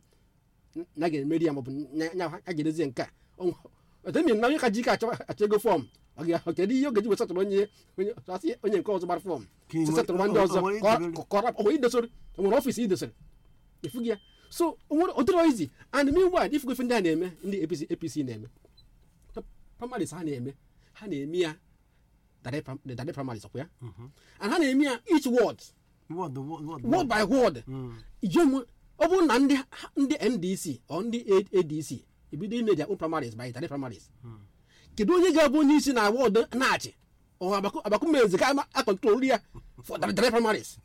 na ga-emeri ya maọbụ nya nya ha ga-edozie nke a ọtemi na onye ka ji ike achọ achọ ego fọm ọ ga kedu ihe ọ ga-eji wesatụrụ onye onye asị onye nke ọzọ gbara fọm Ka ị nwere- setụrụ ndị ọzọ o nwere ka ọ- idebere- ka ọ rapụ- o nwere idosoro o nwere ọfịs idosoro ifu gị ya so o nwere odoro izi and meanwhile ifugo ife ndị a na-eme ndị apc apc na-eme primaries ha na-eme ha na-eme ya direct prim- the direct primaries ọkwa ya and ha na-eme ya each ward Word, word, word, ward by ward ijemu ọ bụrụ na ndị ndị ndc ọ ndị A- adc ebido ime their own primaries by direct primaries kedu onye ga-abụ onye isi na ward na-achị ọ abakumezi ka akọntrol ya for the direct primaries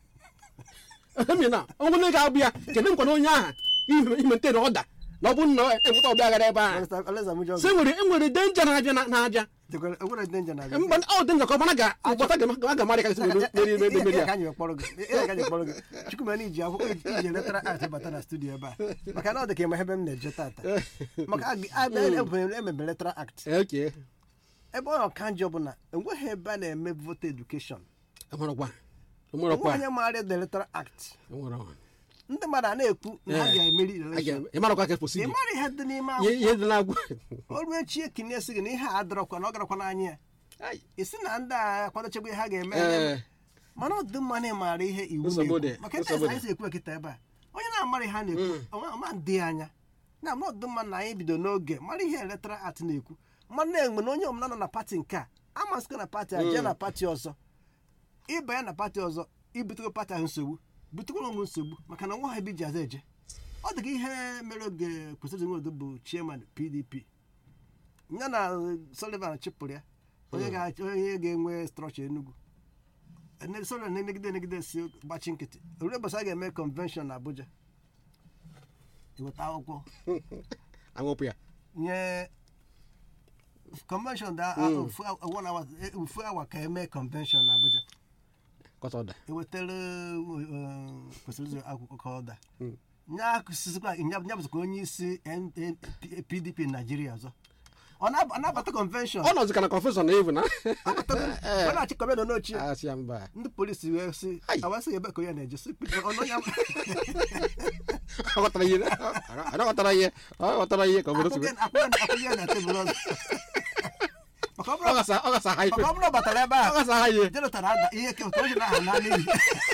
emi na onye ga-abụ ya kedu nkwa na onye aha imete na ọda na ọ bụ na enweta ọbịa gara ebe ahụ Alesa- Alesa Mujo- so enwere enwere denja na-abịa na- na-abịa Dekwere- enwere danger na- mgbe ọ dị njọ ka ọ mana ga-agbata ga-amarị ka esi meri meri meri Ihe ya ka anyị wee kpọrọ gị. Ihe ka anyị kpọrọ gị. Chukwumani iji akwụkwọ iji eletara art bata na studio ebe a maka na ọ dị ka ịma ebe m na-eje tata maka ag- a- ebube- emebere eletara act okay ebe ọ ka njọ bụ na enweghị ebe a na-eme vote education enwerekwa enwerekwa onye maara the eletara act enwere ndị mmadụ a na-ekwu na ha Eh. ga-emeri election ịmarakwa ka ị posidi mara ihe dị n'ime ihe akwụkwọ ihe dị na-agwụ o ruo echi ekinye sị gị na ihe a adọrọkwa na ọ garakwa n'anya ya Ai, isi na ndị a kwadochegbe ihe ha ga-eme eh, mana ọ dị mma na ịmara ihe iwu Nsogbu na-ekwu dị, maka ebe nsogbu anyị dị. si ekwu ekita ebe a onye na-amara ihe a na-ekwu ọma ọma dị anya na ma ọ dị mma na anyị bido n'oge mara ihe eletara at na-ekwu mmadụ na-enwe na onye ọbụla nọ na pati nke a amasịkwa na pati a jee na pati ọzọ ịbanye na pati ọzọ ibutego pati ahụ nsogbu butekwara onwe nsogbu maka na nwa ha ebe ji aza eje ọ dị ka ihe mere oge kwesịrị nwodo bụ chairman pdp ya na sullivan chịpụrụ ya onye ga- onye ga-enwe strọcha enugwu Ene- sullivan na-emegide emegide si gbachi nkịtị oruo ụbọchị a ga-eme convention na abuja eweta akwụkwọ aṅụpụ ya nye convention da ofu one hour eh, ofu awa ka eme convention na abuja kọta ọda ewetara eh, kwesịrị ụzọ akwụkwọ ka ọ da nya akụsịsịkwa nya nya bụzikwa onye isi N- N- P- pdp naijiria ọzọ ọ na- ọ na-abata convention ọ nọzi ka na confession na evu na ọ na-achị kọmendo n'ochie asị ya mba ndị polisi wee sị Ai. awasị ebe ka onye na-eje sị ọnụ ya ọ ghọtara ihe ọ ghọtara ihe ọ ghọtara ihe ka obodo si akwụghị akwụghị ya na tebụl ọzọ maka ọ ọ bụrụ gasa ọ gasa ha ife maka ọ bụrụ ọ batara ebe ọ a gasa ha ihe jenụtara ada ihe ka o ji na aha na n'ihi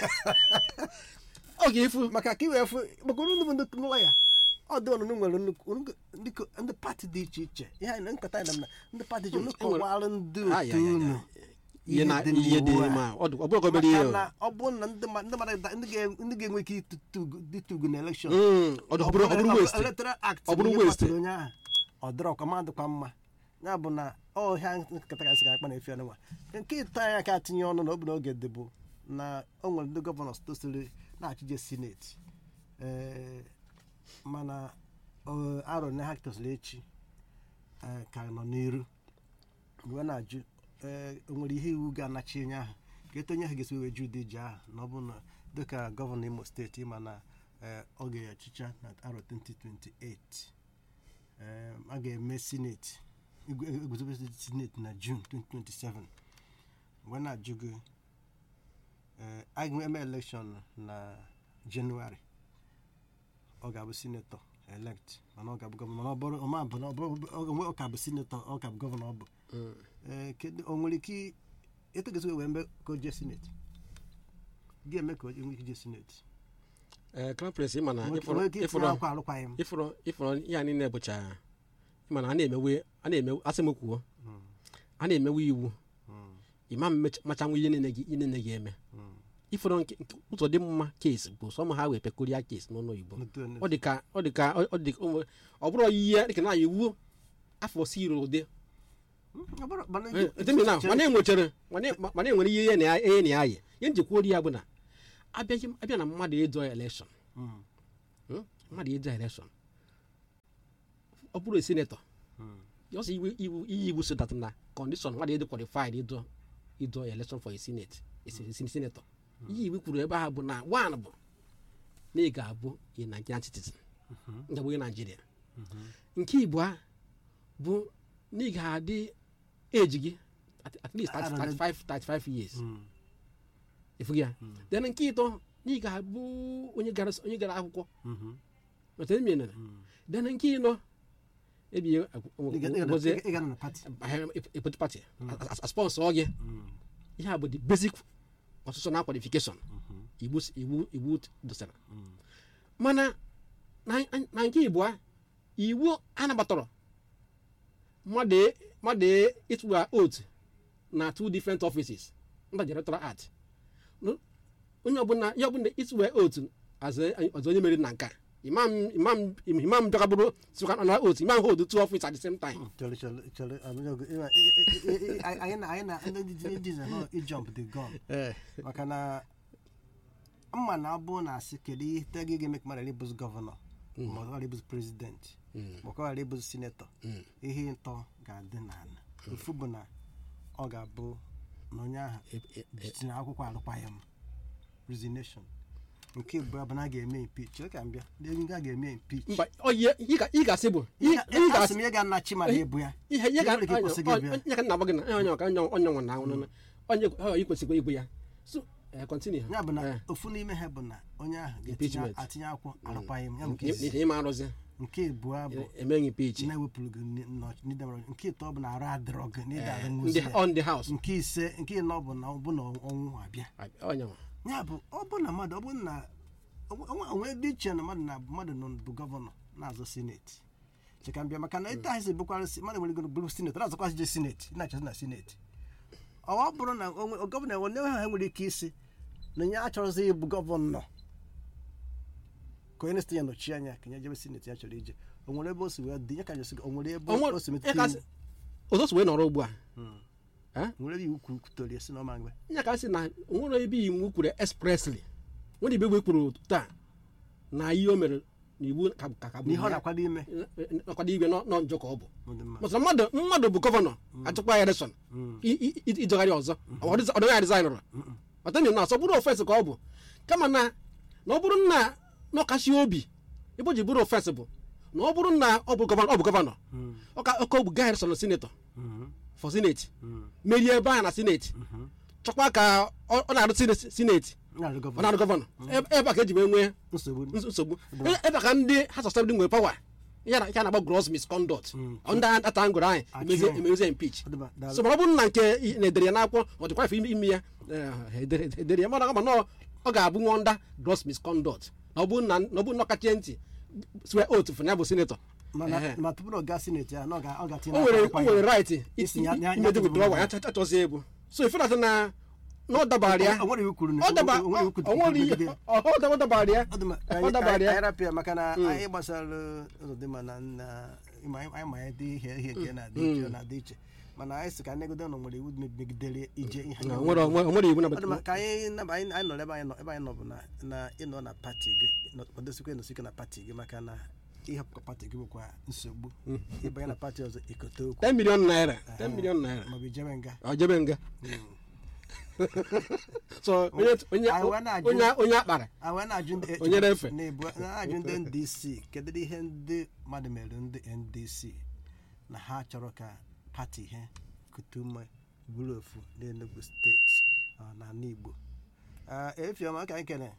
oge ifu maka ka i wee fụ maka unu bụ ndị lọya ọ dị ọnụnụ nwere nnukwu nnukwu- ndị ko- ndị pati dị iche iche ihe anyị na nkata anyị na ndị pati ji unu kọwara ndị Ah, ya, otu ya, ya. unu ihe na dị ihe dị n'iwu a. ma ọ dị- ọ bụrụ ka obere ihe maka o. na ọ bụrụ na ndị ma- ndị mmadụ da- ndị ga- ndị ga-enwe ike ịtụtụ na elekshọn Mm, ọ dị- ọ bụrụ ọ bụrụ waste electoral act Ọ bụrụ onye waste. kwaturu onye ahụ ọ dịrọ ọkwa ma dịkwa mma ya bụ na ọhịa nkata gasị ga akpa na efe nwa nke ịta ya ka tinye ọnụ na ọ bụ n'oge dịbụ na o nwere ndị gọvanọ tosiri na-achịje sineti ee mana ọ, arọ na ha tosiri echi ee, ka nọ n'iru wee na-ajụ ee o nwere ihe iwu ga-anachi onye ahụ ka eto onye ahụ ga-esi wee ju ụdị ji ahụ na ọ bụ na dịka gọvanọ imo steeti ịma na ee, ọ ga-echicha na arọ 2028 ee, a ga-eme sineti eguzobe sineti na jun 2027 wee na-ajụ gị ee, a ga-eme elekshọn na jenụwarị ọ ga-abụ sinetọ elect mana ọ ga-abụ gọvanọ mana ọ bụrụ ọma bụ na ọ bụrụ ọ ka bụ sinetọ ọ ka bụ gọvanọ ọ bụ ee kedu o nwere ike i- etu ga-esi wee mbe ka o jee sineti ga-eme ka o nwee ike ije sineti ee crown prince ịma na O nwere ịfụrụ ike itinye ịfụrụ akwa alụkwaghịm ịfụrụ ịfụrụ ihe a niile bụcha ịma na a na-emewe a na-emewe asị m kwuo a na-emewe iwu ịma mmecha- machanwu ihe niile gị ihe niile gị eme ịfụrụ nke nke ụzọ dị mma kes bụ sọm ha wee pekoria kes n'ụlọ igbo ọ dị ka ọ dị ka ọ dị ka ọ nwere- ọ bụrụ ihe dịka na iwu afọ siri ụdị Ọ bụrụ- mana- etemi na chere- mana enwechere mana mana enwere ihe na ihe na ayị ihe njikwa ori ya bụ na abịaghị abịa na mmadụ ịdọ elekshọn Mm, Hmm? mmadụ ịdọ elekshọn ọ bụrụ senetọ mm, just iwu iwu iyi iwu so that na condition mmadụ ịdị qualified ịdọ ịdọ election for a senate a sen- sen- senator iyi iwu kwuru ebe ahụ bụ na one bụ na ị ga-abụ a nigerian citizen nga bụ onye naijiria nke igbo bụ na ị ga-adị eji gị at, at least 30, 35, 35 years mm, efughị ya then nke ịtọ na ị ga-abụ onye gara onye gara akwụkwọ mhm, mata emi nana mm. then nke ịnọ ebie Ị ga- ị ga- gozie ị ga na party. a political party a sponsor gị Mm, ihe a bụ the basic constitutional qualification mhm, iwu s- iwu iwu dosara mm. mana na na nke igbo a iwu anabatara mmadụ e- mmadụ e- ịtụgha oath na two different offices mba electoral act No- onye ọbụla ihe ọbụla ịtụgha oath as a- ọzọ onye meriri na nke a imam imam imam bịakabụrụ sikwa na oath imam hold two office at the same time Chere, chere, chere, abụghị oge- ịma- ị- ị- ị- ị- anyị na anyị na ndị ji- ndị ji nọ ijump the gun maka na mma na abụ na asị kedu ihe te gị ga-eme ka mmadụ ghara ịbụzi gọvanọ ma ọ ghara ịbụzi prezidenti ma ọ ghara ịbụzi sinetọ ihe ntọ ga-adị n'ala ofu bụ na ọ ga-abụ na onye ahụ jitinye akwụkwọ arụkwaghị m resignation nke bụ bụ na a ga-eme impeach chere ka m bịa ndị enyi a ga-eme impeach mba ọ ihe ị ga- ị ga-asị bụ ị ị asị ga-asị m ihe ga-anachi ma na-ebu ya ihe ihe ga Ihe nwere ike ịkwụsị gị bịa. onye ka nna gị na onye ọka onye onye nwa na anwụ onye ọ ikwesịkwa igbu ya so eh, continue ya bụ na Eh, ofu n'ime ha bụ na onye ahụ ga-etinye Impeachment. atinye akwụkwọ arụkwaghị m ya bụ nke n'ihi izizi. ịma arụzi nke abụọ bụ emeghị peach na-ewepụrụ gị n'idemara nke ịtọ bụ na arụ adịrọ gị na ịda arụ ndị nwụzi ya. on the house nke ise nke ịnọ bụ na ọ bụ na ọnwụ abịa onye nwa ya bụ ọ bụ na mmadụ ọ bụ na onwe dị iche na mmadụ na mmadụ nọ bụ gọvanọ na-azọ sineti cheka mbịa maka na ịta ahịsị bụkwara si- mmadụ nwere ike bụrụ sineti na-azọkwasị je sineti na-achọzi na sineti ọ bụrụ na onwe- gọvanọ onye ha nwere ike isi na onye achọrọzi ịbụ gọvanọ ka onye na-esite ya nọchie anya ka nye jebe sineti ya chọrọ ije o nwere ebe o si wee dị ya ka jesi o nwere ebe O nwere- o si ya metụta ka iwu sị- ụzọ si wee nọrọ ugbu a Mm. Eh? nwere ebe iwu kwuru kwutere esi na ọma mgbe ya ka sị na onwere ebe iwu kwuru expressly nwere ibe igwe kwuru taa na ihe o mere na iwu ka ka ka bụ na ihe ọ ya. na-akwado ime nakwado igwe nọ nọ njọ ka ọ bụ ọ dị mma. maka na mmadụ mmadụ bụ gọvanọ achịkwa ya election Mm. i- i- i- ijegharị ọzọ ọdịghị rezainụrụ ọtami na asọ bụrụ ofesi ka ọ bụ kama na na ọ bụrụ na na ọkachi obi ebe o ji bụrụ ofesi bụ na ọ bụrụ na ọ bụ gọvanọ ọ bụ gọvanọ Mm. ọka ọka ọ bụ gaa election sinetọ Mhm. for senate Mm. merie ebe ahụ na senate Mhm. chọkwa ka ọ ọ na-arụ sine- senate na-arụ ọ gọvanọ na-arụ gọvanọ Ebe- ebe a ka eji wee nwee nsogbu ns- nsogbu E- ebe a ka ndị ha sọsọbdị nwere pawa ya na ya na-agba gross misconduct Mm. ndị ata ngụrụ anyị Achị anyị. emezie impeach Ọ dị mma, daalụ. so mana ọ bụrụ na nke i- na-edere ya n'akwụkwọ ọ dịkwa ife ime ya eh, edere edere ya mana ama na ọ- ọ ga-abụ nwa under gross misconduct na ọ bụrụ na na ọ bụrụ na ọ kachie ntị swe otu fụ na ya bụ senetọ mana Ehe. ma tupu na ọ gaa sineti ya na ọ ga- ọ ga-atinye o nwere n'akwụkwọ o ya. nwere right Isi ya- ya- ya imedi tụtụrụ withdrawal ya. ya cha- chachọzie egwu so ife na na na ọ dabara ya O- o nwere iwu kwuru na- ọ daba o- o nwere iwu ọ kwuru nwere ihe megide ya. ọ ọ daba- ọ dabara ya Ọ dị mma, ka ọ anyị- dabara ka ya anyị rapụ ya maka na anyị gbasara ụzọ dị mma na na ịma anyị anyị ma ya dị ihe ihe nke na-adị iche ọ na-adị iche mana anyị sị ka anyị negodo na o nwere iwu megidere ije ihe Na anyị o nwere o nwere- o nwere iwu na ọ dị mma, ka anyị naba- anyị anyị nọrọ ebe anyị nọ ebe anyị nọ bụ na na ịnọ na pati gị nọ- nọdosikwa ịnọsi ike na pati gị maka na ịhapụ pati gị bụkwa nsogbu ịbanye na pati ọzọ ikote okwu 10 million naira 10 million naira maọbụ ijebe nga ọ jebe nga so onye onye Anyị wee na-ajụ- onye onye akpara a wee na-ajụ ndị Onye na-efe. na-ebu- na-ajụ ndị ndc kedu ihe ndị mmadụ mere ndị ndc na ha chọrọ ka pati ihe kute ume bụrụ ofu n'enugu steeti ọ, na ala igbo Ah, efiọma ka anyị kene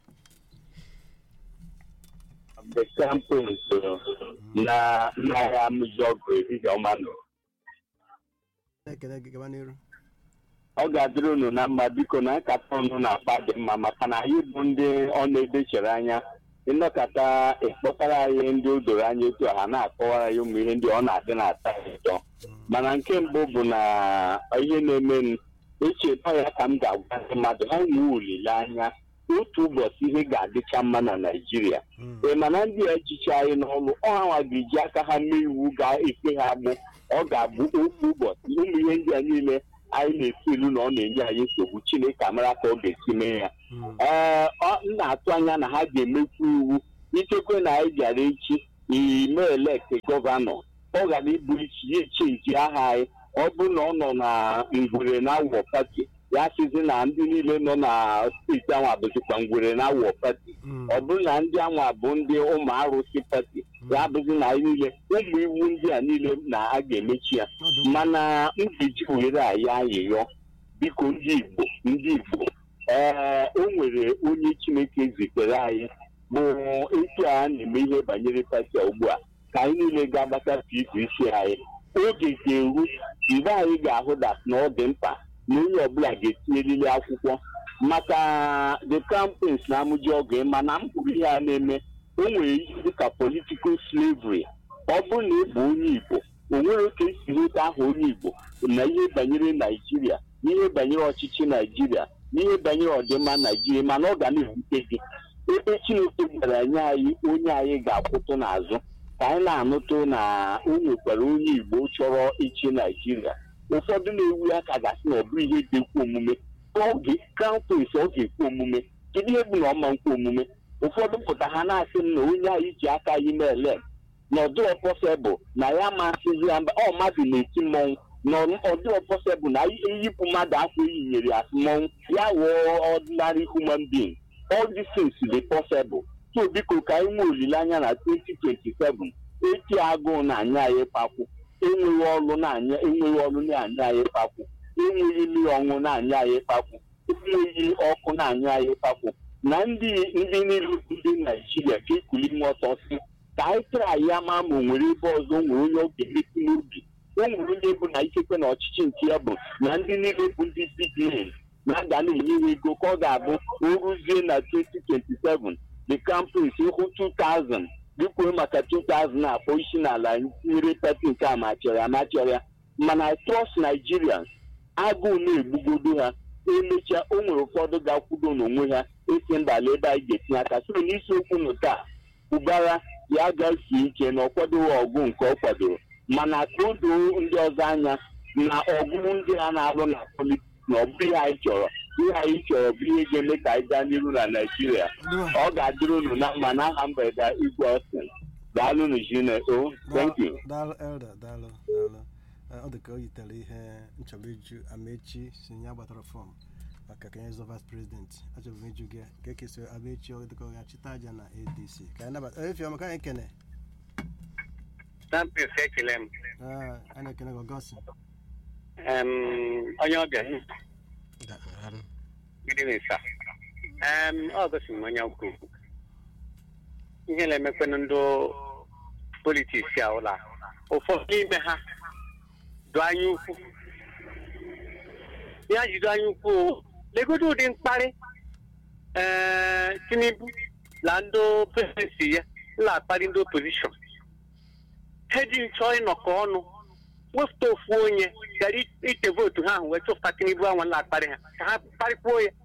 the campaign so na n'agha mụzọgụ ehihie ọma nọ na-ekele gị gaba n'iru ọ ga-adịrị unu na mma biko na nkata unu na-akpa dị mma maka na anyị bụ ndị ọ na-edechere anya ịnọkọta ịkpọtara anyị ndị o doro anya etu a ha na-akọwara ya ụmụ ihe ndị ọ na-adị na-ata ya ụtọ mana nke mbụ bụ na ihe na-eme m echetọ ya ka m ga-agwa ndị mmadụ ha nwee olileanya otu ụbọchị ihe ga-adịcha mma na naijiria ị ma na ndị echichi anyị n'ọrụ ọhanwa ga-eji aka ha mee iwu ga-efe ha agbụ ọ ga-abụ otu ụbọchị ụmụ ihe ndị a niile anyị na-efu ilu na ọ na-enye anyị nsogbu chineke amara ka ọ ga-esi mee ya ee ọ m na-atụ anya na ha ga-emekwu iwu ichekwe na anyị bịara echi ime elekt gọvanọ ọ gara ịbụ isi ya echenji aha anyị ọ bụrụ na ọ nọ na ngwere na awọ pati ya sizi na ndị niile nọ na steeti ahụ abụzikwa ngwere na awọ pati ọ bụrụ na ndị anwa bụ ndị ụmụ arụsị pati ya abụzi na anyị niile ụmụ iwu ndị a niile na a ga-emechi ya mana m ga-eji were anyị ayịyọ biko ndị igbo ndị igbo ee o nwere onye chineke zitere anyị bụ etu a na-eme ihe banyere pati a ugbu a ka anyị niile ga-agbata pvc anyị oge ga-eru mgbe anyị ga-ahụ dat na ọ dị mkpa na onye ọbụla ga-etinyeriri akwụkwọ maka the campaigns na amụji ọgụ mana m kwuru ihe a na-eme o nwere ihe dịka political slavery ọ bụrụ na ị bụ onye igbo o nwere ka esi nweta aha onye igbo na ihe banyere naijiria n'ihe banyere ọchịchị naijiria n'ihe banyere ọdịmma naijiria mana ọ ga na-ewute gị ebe chineke gwara anyị anyị onye anyị ga-akwụtụ n'azụ ka anyị na-anụtụ na o nwekwara onye igbo chọrọ ịchị naijiria ụfọdụ na-ewu ya ka gasị na ọ bụrụ ihe dị ekwe omume oge crown prince ọ ga-ekwe omume kedu ihe bụ na ọma nkwe omume ụfọdụ pụta ha na-asị m na onye anyị ji aka anyị meele na ọdụrọ pọsebụl na ya masịzi ya mba ọ mmadụ na-eti mmọnwụ na ọdụrọ pọsebụl na eyipụ mmadụ akwa eyinyere ya mmọnwụ ya ghọọ ordinary human being all these things dị possible so biko ka anyị nwee olileanya na 2027 eti agụụ na-anya anyị kpakwu enweghị ọrụ na-anya enweghị ọrụ na-anya anyị kpakwu enweghị mmiri ọṅụ na-anya anyị kpakwu enweghị ọkụ na-anya anyị kpakwu na ndị ndị niile ndị naijiria ka ekuli ime ọtọ si ka anyị tara ya ma ma o nwere ebe ọzọ o nwere onye ọ ga-emesi n'obi o nwere onye bụ na ikekwe na ọchịchị nke ya bụ na ndị niile bụ ndị big names na-aga na-enye ha ego ka ọ ga-abụ o ruzie na 2027 the campus ịhụ 2000 dịkwuo maka 2000 akpọ isi n'ala nyere pati nke a machọrọ amachọrọ mana trust nigerians agụụ na-egbugodo ha emechaa o nwere ụfọdụ ga-akwudo n'onwe ha esi mbala ebe anyị ga-etinye aka so n'isiokwu nụ taa ụbara ya gasie ike na ọ kwadoghị ọgụ nke ọ kwadoro mana ka o doo ndị ọzọ anya na ọgụ ndị a na-alụ na politiks na ọ bụrụ ihe anyị chọrọ ihe anyị chọrọ bụ ihe ga-eme ka anyị gaa n'iru na naijiria ọ ga-adịrị unu na mma n'aha mgbede igwe ọsìn daalụ nu jine o thank you daalụ elda daalụ daalụ ọ dị ka o yitere ihe nchọrọ ịjụ amechi si ya gbatara fọm maka ka nye zọ vice president achọrọ m ịjụ gị ka ekesịrị amechi ọ dịka ọ ga-achịta aja na adc ka anyị nabata efi ọma ka anyị kene Sampis ekele m Ah, anyị na-ekene gị ọgọsị Em, onye ọbịa gịnị na-esa Em, ọ gosi m onye ukwu ihe na-emekwanụ ndị politiks a ụla ụfọdụ n'ime ha dụ anya ukwu ya jido anya ukwu legodo ụdị mkparị ee tinubu na ndị presidensi ya na-akparị ndị opozishọn ha ji chọọ ịnọkọ ọnụ wepụta ofu onye gara ite vootu ha ahụ wee chụpụta tinubu anwa na-akparị ha ka ha kparịkwuo ya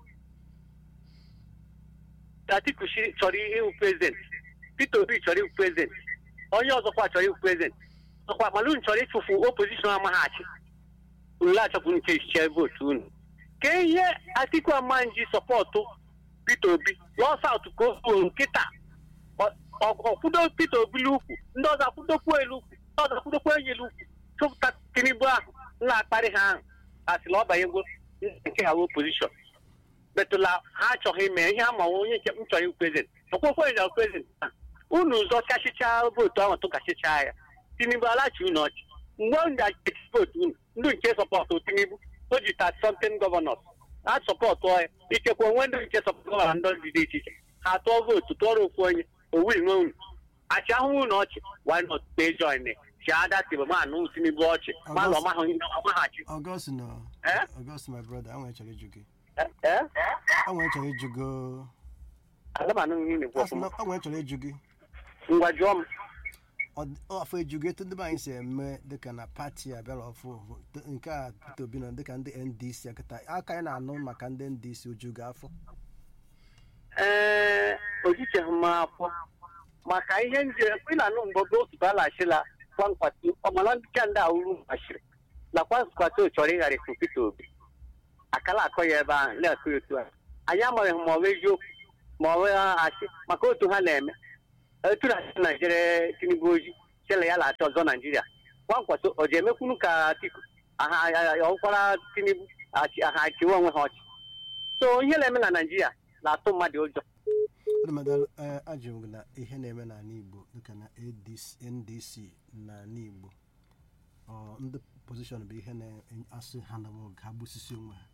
atiku shi chọrọ ịhụ prezident peter obi chọrọ ịhụ prezident onye ọzọkwa chọrọ ịhụ prezident ọkwa malun chọrọ ịchụfu opozishọn amaghachi unu achọpụ nke echiche vootu unu ka ihe atiku amanji sọpọtụ peter obi lọọ saut ka o kwuo nkịta ọkwudo peter obi l'ukwu ndị ọzọ akwudokwu elu ukwu ndị ọzọ akwudokwu enyi elu ukwu chụpụta tinubu ahụ na-akparị ha ahụ asịla ọ banyego nke ha opozishọn metụla ha achọghị ime ihe ama onye nke m chọrọ ịwụ prezident ọkwụkwọ onye prezident taa unu ụzọ kachichaa vootu ahụ tụkachichaa ya tinubu alachi unu ọchị mgbe unu ga-eti vootu unu ndị nke sọpọtụ tinubu o ji ta something gọvanọs ha sọpọtụ ya ikekwe onwe ndị nke sọpọtụ gọvanọ ndị dị iche iche ha tụọ vootu tụọrọ ofu onye owil nwe unu achị ahụhụ unu ọchị why not pay join chi ada tibu ma anụ tinubu ọchị ma na ọmaghachi ọgọsị nọ Eh? ọgọsị my brother anwere chọrọ ịjụ gị ee anwere chọrọ ịjụ gị aga m anụ ihe na-ekwu asị na ọfụma anwere chọrọ ịjụ gị ngwa jụọ m Ọ- afọ eju gị etu ndị be anyị si eme dịka na pati a bịara ọfụ t- nke a Peter Obi nọ dịka ndị ndc akịta aka anyị na-anụ maka ndị ndc oju gị afọ ee ojicheghị m afọ maka ihe ndị ị na-anụ mgbe oge otu balachila kwankwati ọmala ndị ndị awuru mgbachiri na kwankwati chọrọ ịgharịpụ Peter Obi akala akọ ya ebe ahụ na-akụ ya otu a anyị amaghị ma ọ bụ eziokwu ma ọ bụ asị maka otu ha na-eme etu na Naijiria Tinubu oji chela ya na-achọ ọzọ Naijiria kwankwaso ọ ji emekwunu ka Atiku ọkwara Tinubu aha achịwe onwe ha ọchị so ihe na-eme na Naijiria na-atụ mmadụ ụjọ ọdụmadụ ajụrụ gị na ihe na-eme n'ala Igbo dịka na ADC NDC n'ala Igbo ọ ndị opposition bụ ihe na-asị ha na oge ha gbusisi onwe ha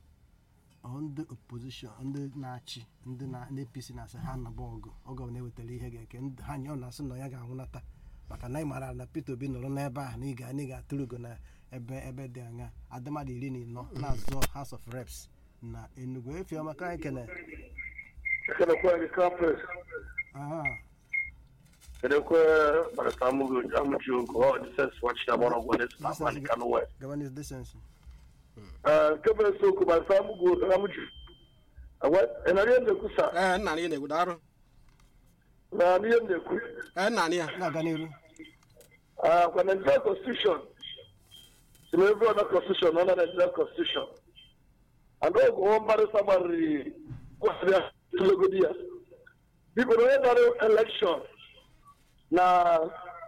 ọ ndị opposition ndị na-achị ndị na ndị APC na-asị ha naba ọgụ ọgụ ọ na-ewetara ihe ga-eke ndị ha nye ọ na-asị na ya ga-anwụnata maka na ị mara na Peter Obi nọrọ n'ebe ahụ na ị ga ị ga-atụrụ ugo na ebe ebe dị anya adịmadụ iri na ịnọ na-azọ House of Reps na Enugu efiọma ka anyị kene Kenekwe the campus. aha Kenekwe barista amugo amuji ogo ọ dị sens wọchi na mọrọ gwọ n'esi na akwani kanu west. Governors decency Kebe soko barista amugo amuji. Awa enari ya na-ekwu sa ee nna anyị na-egwu darụ na n'ihe m na-ekwu. ee nna anyị ya na-aga n'iru Kwa Nigeria constitution si na every other constitution under Nigeria constitution. And oge ọ mbarịsa gbarịrị kwasịrị ya tụlegodi ya. Biko na onye dara election na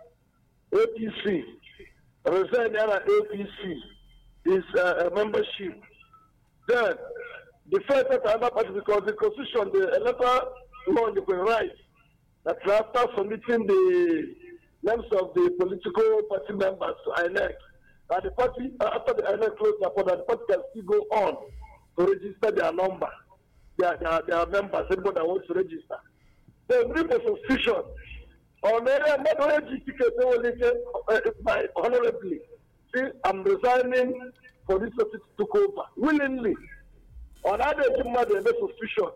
APC resign ya na APC is uh, a membership. Then the first at another party because the constitution, the electoral law, you can right that after submitting the names of the political party members to INEC, and the party uh, after the INEC close their portal, the party can still go on to register their number, their their, their members, anybody that wants to register. Then bring a suspicion on area mmadụ eji ticket enwere ike uh, by honorably say I'm resigning for this office to take over willingly. Ọ na-adị eji mmadụ eme suspicion.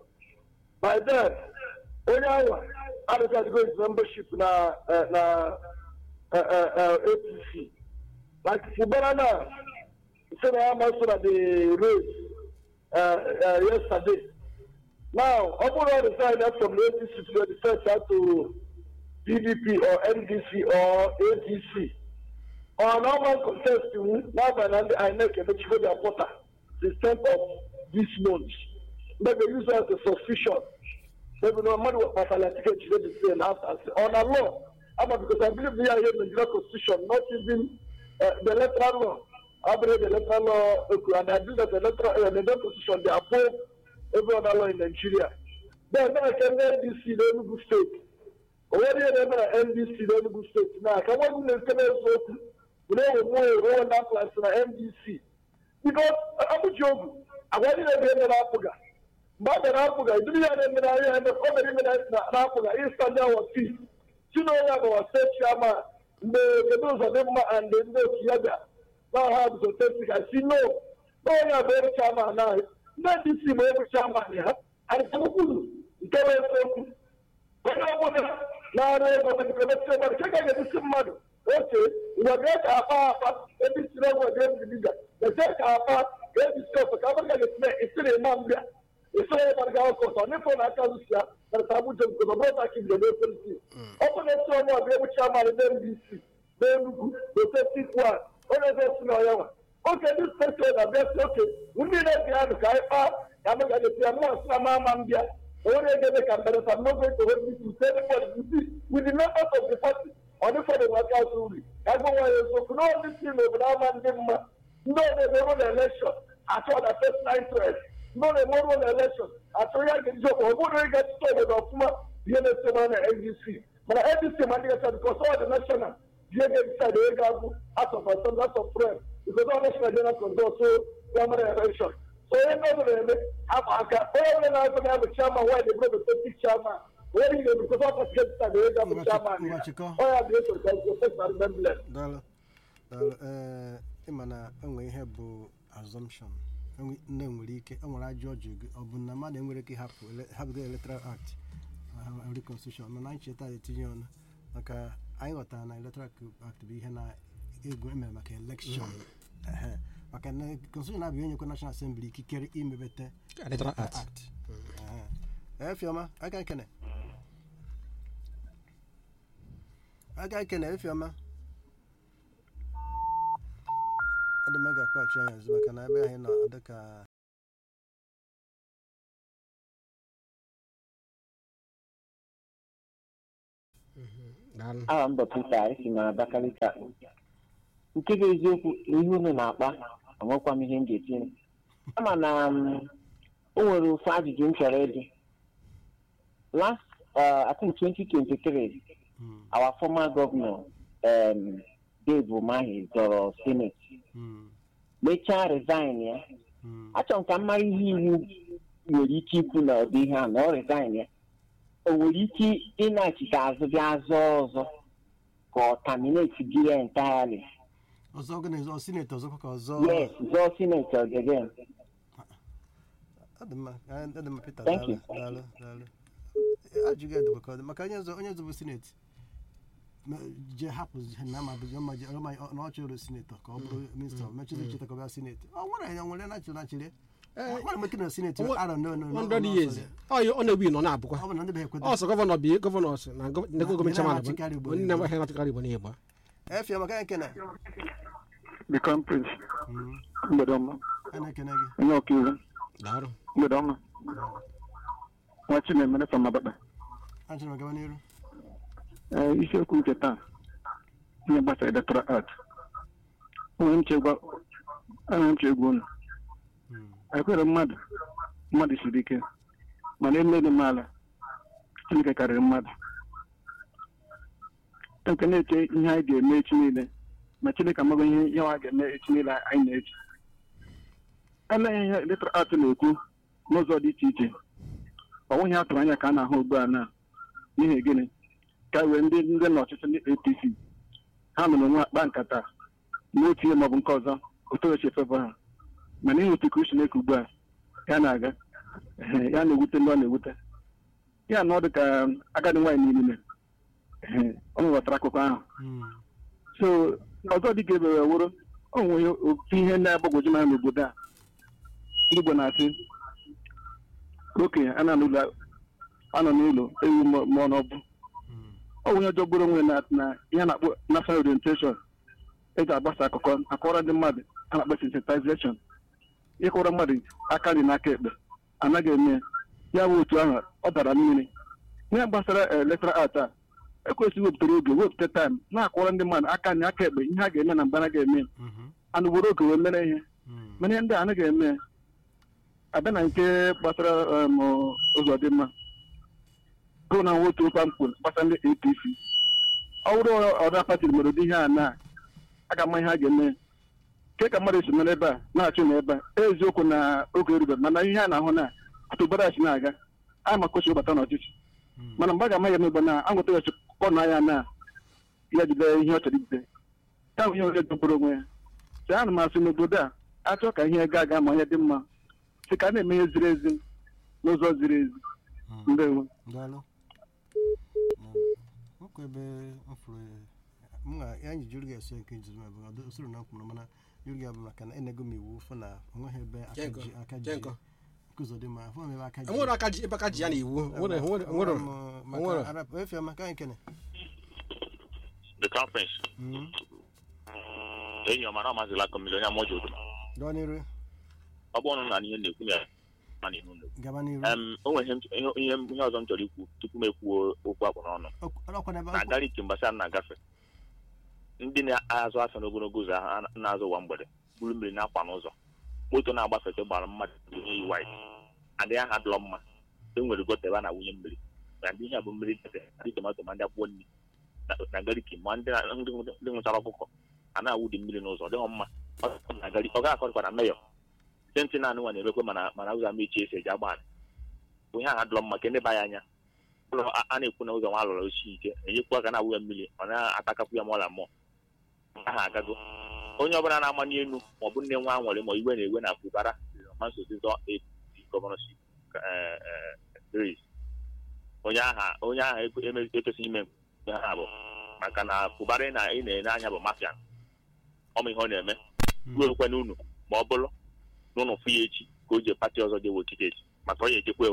By then, onye ahụ adịghị adịgo his membership na uh, na uh, uh, uh, APC. Like Fubara now, say na ya so na the race uh, uh, yesterday. Now, ọ bụrụ ọ resign from the APC to the first out to PDP or NDC or ADC. Or normal contest n'abalị na ndị INEC emechigo their portal the tenth of this month. Maybe use as a suspicion. Maybe no matter what Pastor ticket you dey say and after on a law. Ama because I believe we are here in the Nigeria constitution, not even uh, the electoral law. I believe the electoral law, okay, and I believe that the electoral, uh, the Nigerian constitution, they above every other law in Nigeria. Then now I can NDC, the Enugu state. Already I remember NDC, the Enugu state. Now, can one do the same we don't know where that place na NDC. Because Abuja agwa ndị na-ebe na-apụga mgbe a bịara apụga idiri ya na-eme na ihe eme o mere ime na-apụga ịsta ndị awa fi si na onye agbawa steeti chairman mgbe kedu ụzọ dị mma and ndị otu ya bịa na ha bụ steeti ka si no na onye abụ ebe chairman na ndị ndc bụ ebe chairman ya arịtakwuru nke bụ eziokwu onye ọbụla na-arụ ego mepere mmadụ nke ga-edesi mmadụ oche ngwa bịa ka akpa akpa ebe isi na ọgwụ ebe ebiga ese ka akpa ka ebi skọpụ ka abụrụ ka ga-etinye isiri ịma mbịa isiri ịma ga ọkụ ọtọ n'ịfọ na aka zụsi ya narịta abụja nke ọ bụrụ ka ibido n'ekwentị ọ bụ na esi ọnụ ọbịa egbuchi amalị na mbc n'enugwu n'oseti kwa onye eze si na ọya nwa oke ndị steeti na bịa si oke ndị na-ebi anụ ka anyị kpaa ka amụ ga ga-eti ya mụọ si na ma ama mbịa onye ga-eme ka mberesa n'oge etowe ndị ise ndị with the members of the party ọ dịfọdụ maka azụ uri ka gwa nwa ya eziokwu na ndị si n'obodo ama ndị mma ndị ọ na-emerụ na elekshọn achọ na personal interest ndị ọ na-emerụ na elekshọn achọ ya ga-eji ọkwa ọ bụrụ ịga chịta obodo ọfụma ihe na-ese mara na ndc mana ndc ma ndị gacha bikos ọ dị national ihe ga-edicide onye ga-abụ house of assembly house of rep bikos ọ national general consult so primary election so onye ndị ọzọ na-eme akpa aka onye ọbụla na-azụ na ya bụ chairman why the brother deputy chairman onye niile bikos ọ kasị ga-edicide onye ga-abụ chairman ya Nwachikọ. ọ ya bụ eso ka nke personal remembrance daalụ daalụ ee ịma na enwe ihe bụ assumption enwe- nne nwere ike enwere ajọ ọjụ gị ọ bụ na mmadụ enwere ike ịhapụ ele- hapụgo electoral act every constitution mana anyị cheta etinye ọnụ maka anyị ghọtara na electoral act bụ ihe na ego emere maka election Ehe. maka na constitution abụghị enyekwa national assembly ikikere imebete Electoral Act. Ehe. efiọma aka ekene aka ekene efiọma adị m ga akpachi anya ọzọ maka na ebe anyị nọ ọ dịka daalụ aha mba Peter esi na Abakaliki akpọ nke bụ eziokwu ihe unu na-akpa enwekwa m ihe m ga-etinye kama na um, o nwere ofu ajụjụ m chọrọ ịdị last uh, I think 2023 Mm, our former governor um, Dave Umahi zọrọ senate mm, mechaa resign ya mm. achọrọ m ka m mara ihe iwu nwere ike ikwu na ọdị ihe a na ọ resign ya o nwere ike ịnachite azụ bịa zọọ ọzọ ka ọ terminate gị ya entirely ọzọ gị na sineti ọzọkwa ka ọzọ yes zọọ senate again ọ dị mma ọ dị mma Peter Thank daalụ you. daalụ daalụ ajụghị edebe ka ọ dị maka onye ọzọ onye ọzọ bụ sineti ma- je hapụ na ma bụ ma je ma na ọ chọrọ sinetọ ka ọ bụrụ minista mechizi cheta ka ọ bịa sineti ọ nwere ya nwere nachiri nachiri nwere m ike na sineti Onwe- arọ no no no 100 years ọ ọ na-ewu nọ na-abụkwa ọ bụ na ndị be ekweta ọ sọ gọvanọ bi gọvanọ sị na gọ- na gọọmenti chairman bụ na-amachikarị Igbo onye na-amaghị na-achịkarị Igbo n'Igbo efie maka ya ekene the crown prince Mm, mgbede ọma a na-ekene gị onye ọkaiwu daalụ mgbede ọma nwa chinemere from abakpa achọrọ m gaba n'iru ee isiokwu nke taa ihe gbasara electoral art onwe m chegwa enwere m chegwa unu Mm, ekwere mmadụ mmadụ siri ike mana emere m ala chineke karịrị mmadụ nke na-eche ihe anyị ga-eme echi niile ma chineke amaghị ihe ihe nwa ga-eme echi niile anyị na-eche eleghị ihe electoral art na-ekwu n'ụzọ dị iche iche ọ nweghị atụrụ anya ka a na-ahụ ugbu a na n'ihi gịnị ka wee ndị ndị n'ọchịchị ndị apc ha nụrụ nwa akpa nkata n'otu ihe maọbụ nke ọzọ otu o si efebe ha mana ihe otu ka chineke ugbu a ya na-aga ehe, ya na-ewute ndị ọ na-ewute ya na ọ dị ka agadi nwaanyị niile ehe, ọ ghọtara akụkọ ahụ mm, so ọzọ dị ka ebere wụrụ o nwere otu ihe na-agbagwoju m anya n'obodo a ndị Igbo na-asị okenye a na n'ụlọ anọ n'ụlọ ewu mụọ n'ọbụ mm, ọ nwere ọjọọ gburu onwe na na ihe a na-akpọ national orientation eji agbasa akụkọ akọrọ ndị mmadụ a na-akpọ sensitization ịkọrọ mmadụ aka nri n'aka ekpe anaghị eme ya bụ otu ahụ ọ dara mmiri ihe gbasara electoral art a ekwesịghị wepụtara oge wepụta taịm na-akwọrọ ndị mmadụ aka nri aka ekpe ihe a ga-eme na mgbe anaghị eme mhm, anụ were oge wee mere ihe mm, mana ihe ndị a anaghị eme abịa na nke gbasara um, ụzọ dị mma bụ na nwotu ụkwa mkpu gbasara ndị apc ọ bụrụ ọda pati mere ụdị ihe a na aga ama ihe a ga-eme ke ka mmadụ si nọrọ ebe a na-achụ na ebe a eziokwu na oge erube mana ihe a na-ahụ na atụbara si na-aga a ma kochi ụbata n'ọchịchị mm. mana mgbe a ga-ama ya emegbe na anwụta ya kọ na ya na ya jide ihe ọ chọrọ ijide ya bụ ihe onye dogburu onwe ya sị ana m asị n'obodo a achọ ka ihe gaa aga ma ihe dị mma sị ka a na-eme ihe ziri ezi n'ụzọ ziri ezi Mm. ndewo daalụ nwoke ebe m fụrụ m ga ya anyị jụrụ gị ese nke njizi m bụ usoro na mkpụrụ mana jụrụ gị bụ maka na enego m iwu fụ na onweghị ebe aka Jenko, ji aka ji Jenko. nkụzọ dị mma fụ m ebe aka ji enwere aka ji ebe aka ji ya na iwu nwere nwere nwere nwere arapụ efe maka anyị kene the conference Mm. enyi ọma na ọmazịla kọmili onye amụjọ odo gaa n'iru ọ bụrụ na ihe na-ekwu na ma na ihu na-ekwu gaba n'iru Em, o nwere ihe m chọ- ihe ihe m- ihe ọzọ m chọrọ ikwu tupu m ekwuo okwu akpụ n'ọnụ Okwu- ọkwa n'ebe na gariki mgbasa m na-agafe ndị na-azụ afịa n'ogologo ụzọ ahụ a na-azụ ụwa mgbede buru mmiri na-akwa n'ụzọ moto na-agbafete gbara mmadụ ihe yi wit adịghị aha dụrọ mma e nwere gota ebe a na-awụnye mmiri na ndị ihe a bụ mmiri dete ndị tomato ma ndị akwụkwọ nri na- na gariki ma ndị na- ndị ndị nwụchara ọkụkọ a na-awụdi mmiri n'ụzọ ọ dịghị mma Ọ na gari- ọ gaghị akọrịkwa na meyọ senti naanị nwa na-emekwe mana mana ụzọ ama echi esi eji agba ala bụ ihe aha dụrọ mma ka ndị ba ya anya ụlọ a a na-ekwu na ụzọ nwa lụrụ osi ike enyekwu aka na-awụ ya mmiri ọ na-atakapụ ya ma ọla mmụọ aha agago onye ọbụla na-amanye elu ma ọ bụ nne nwa nwere ma iwe na-ewe na fubara ma nsozizọ APC gọvanọship eh, eh, race onye aha onye aha ekwe- eme- ekwesịghị ime nke ha bụ maka na fubara ị na- ị na-ene anya bụ mafia ọma ihe ọ na-eme ruokwe n'unu ma ọ bụrụ na ụnụ fụ ya echi ka o ji pati ọzọ dị ewe tiketi maka ọ ya ejekwe o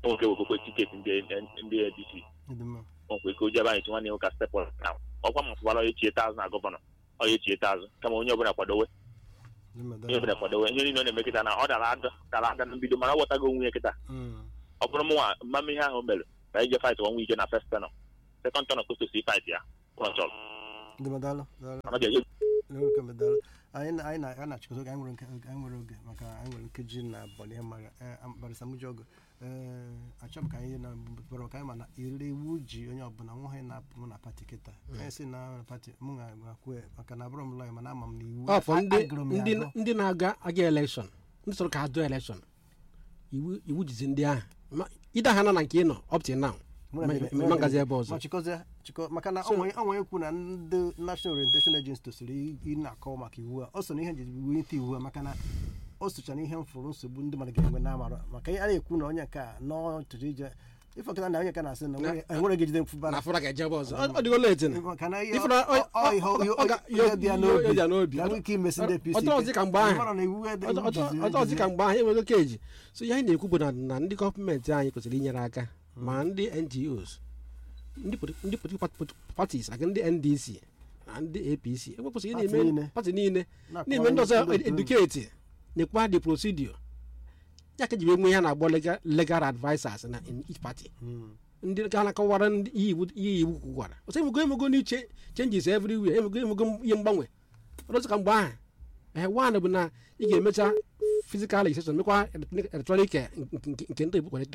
nwoke wekokwe tiketi ndị ndị adc Ịdị mma. nwekwe ike o jebe anyị chi nwanne ya ụka stepụl na ọkwa mafụbara onye chie azụ na gọvanọ onye chie azụ kama onye ọbụla kwadowe Ịdị mma, onye daalụ. ọbụla kwadowe ihe niile ọ na-eme kịta na ọ dara ada dara ada na mbido mana ọ ghọtago onwe ya kịta Mm. ọ bụrụ mụnwa mmemme ihe ahụ o mere ka anyị je fight one week na first tenor second tenor kwesịrị fight ya ụlọ chọrọ Ịdị mma, daalụ. Daalụ. mana ọ ga-eje Nwoke m daalụ. anyị na- anyị na- a na-achịkọta oge anyị nwere nke- anyị nwere oge maka anyị nwere nkeji na abụọ ihe mara barịsa mụji ogo ee achọ m ka anyị na bụrụ ka anyị ma na ire iwu ji onye ọbụla nwa anyị na-apụ mụ na pati kịta anyị si na pati mụ ga akwụ maka na abụrụ m lọya mana ama m na iwu ọ fọ ndị agụrụ m ya ndị agụ. ndị na-aga aga elekshọn ndị sọrọ ka ha dụọ elekshọn iwu iwu jizi ndị ahụ Ma- ide ha na na nke ị nọ up till now Mụ na ma- ndị- ma- ma ngazi ebe ọzọ ma chịkọzie chịkọ maka na So- onwe onwe ekwu na ndị national orientation agency tosiri ị na-akọwa maka iwu a o so na ihe nji wulite iwu a maka na o socha na ihe m fụrụ nsogbu ndị mmadụ ga-enwe na-amara maka a na-ekwu na onye nke a n'ọtụtụ ije ifọkịta na onye nke na-asị na enwere- enwere gị jide mfụbara na afọra ga-eje ebe ọzọ Ọ- ọ dịgo late na maka na ihe Ifụra- ọ- ọ- ihe- ọ- ihe- ọ ga- ihe dị ya n'obi ihe dị ya n'obi. ga-enwe ike imesi ndị APC Ọtọ ọzọ ka mgbe ahụ. Mara na iwu ede- Ọtọ- ọtọ- jizi- ọtọ ọzọ ka jizi- mgbe ahụ enwego keji so ihe anyị na-ekwu bụ na na ndị gọọmenti anyị kwesịrị inyere aka ma ndị ngos ndị politi- ndị political pat- parties aka ndị ndc na ndị apc ekwesịrị ị Party na-eme niile. pati niile na-akpọ na-eme ndị ọzọ ndị otu eduketi nekwa the procedure ya ka eji wee nwee ihe a na-agbọ legal- legal advisers na in each party Mm. ndị ga na-akọwara ndị ihe iwu ihe iwu kwukwara ọsọ emego emego n'iche changes everywhere emego emego ihe mgbanwe ọdọzụ ka mgbe ahụ ee wan bụ na ị ga-emecha physical legislation mekwa electronic eh, nke- nke nke ndị ebukwara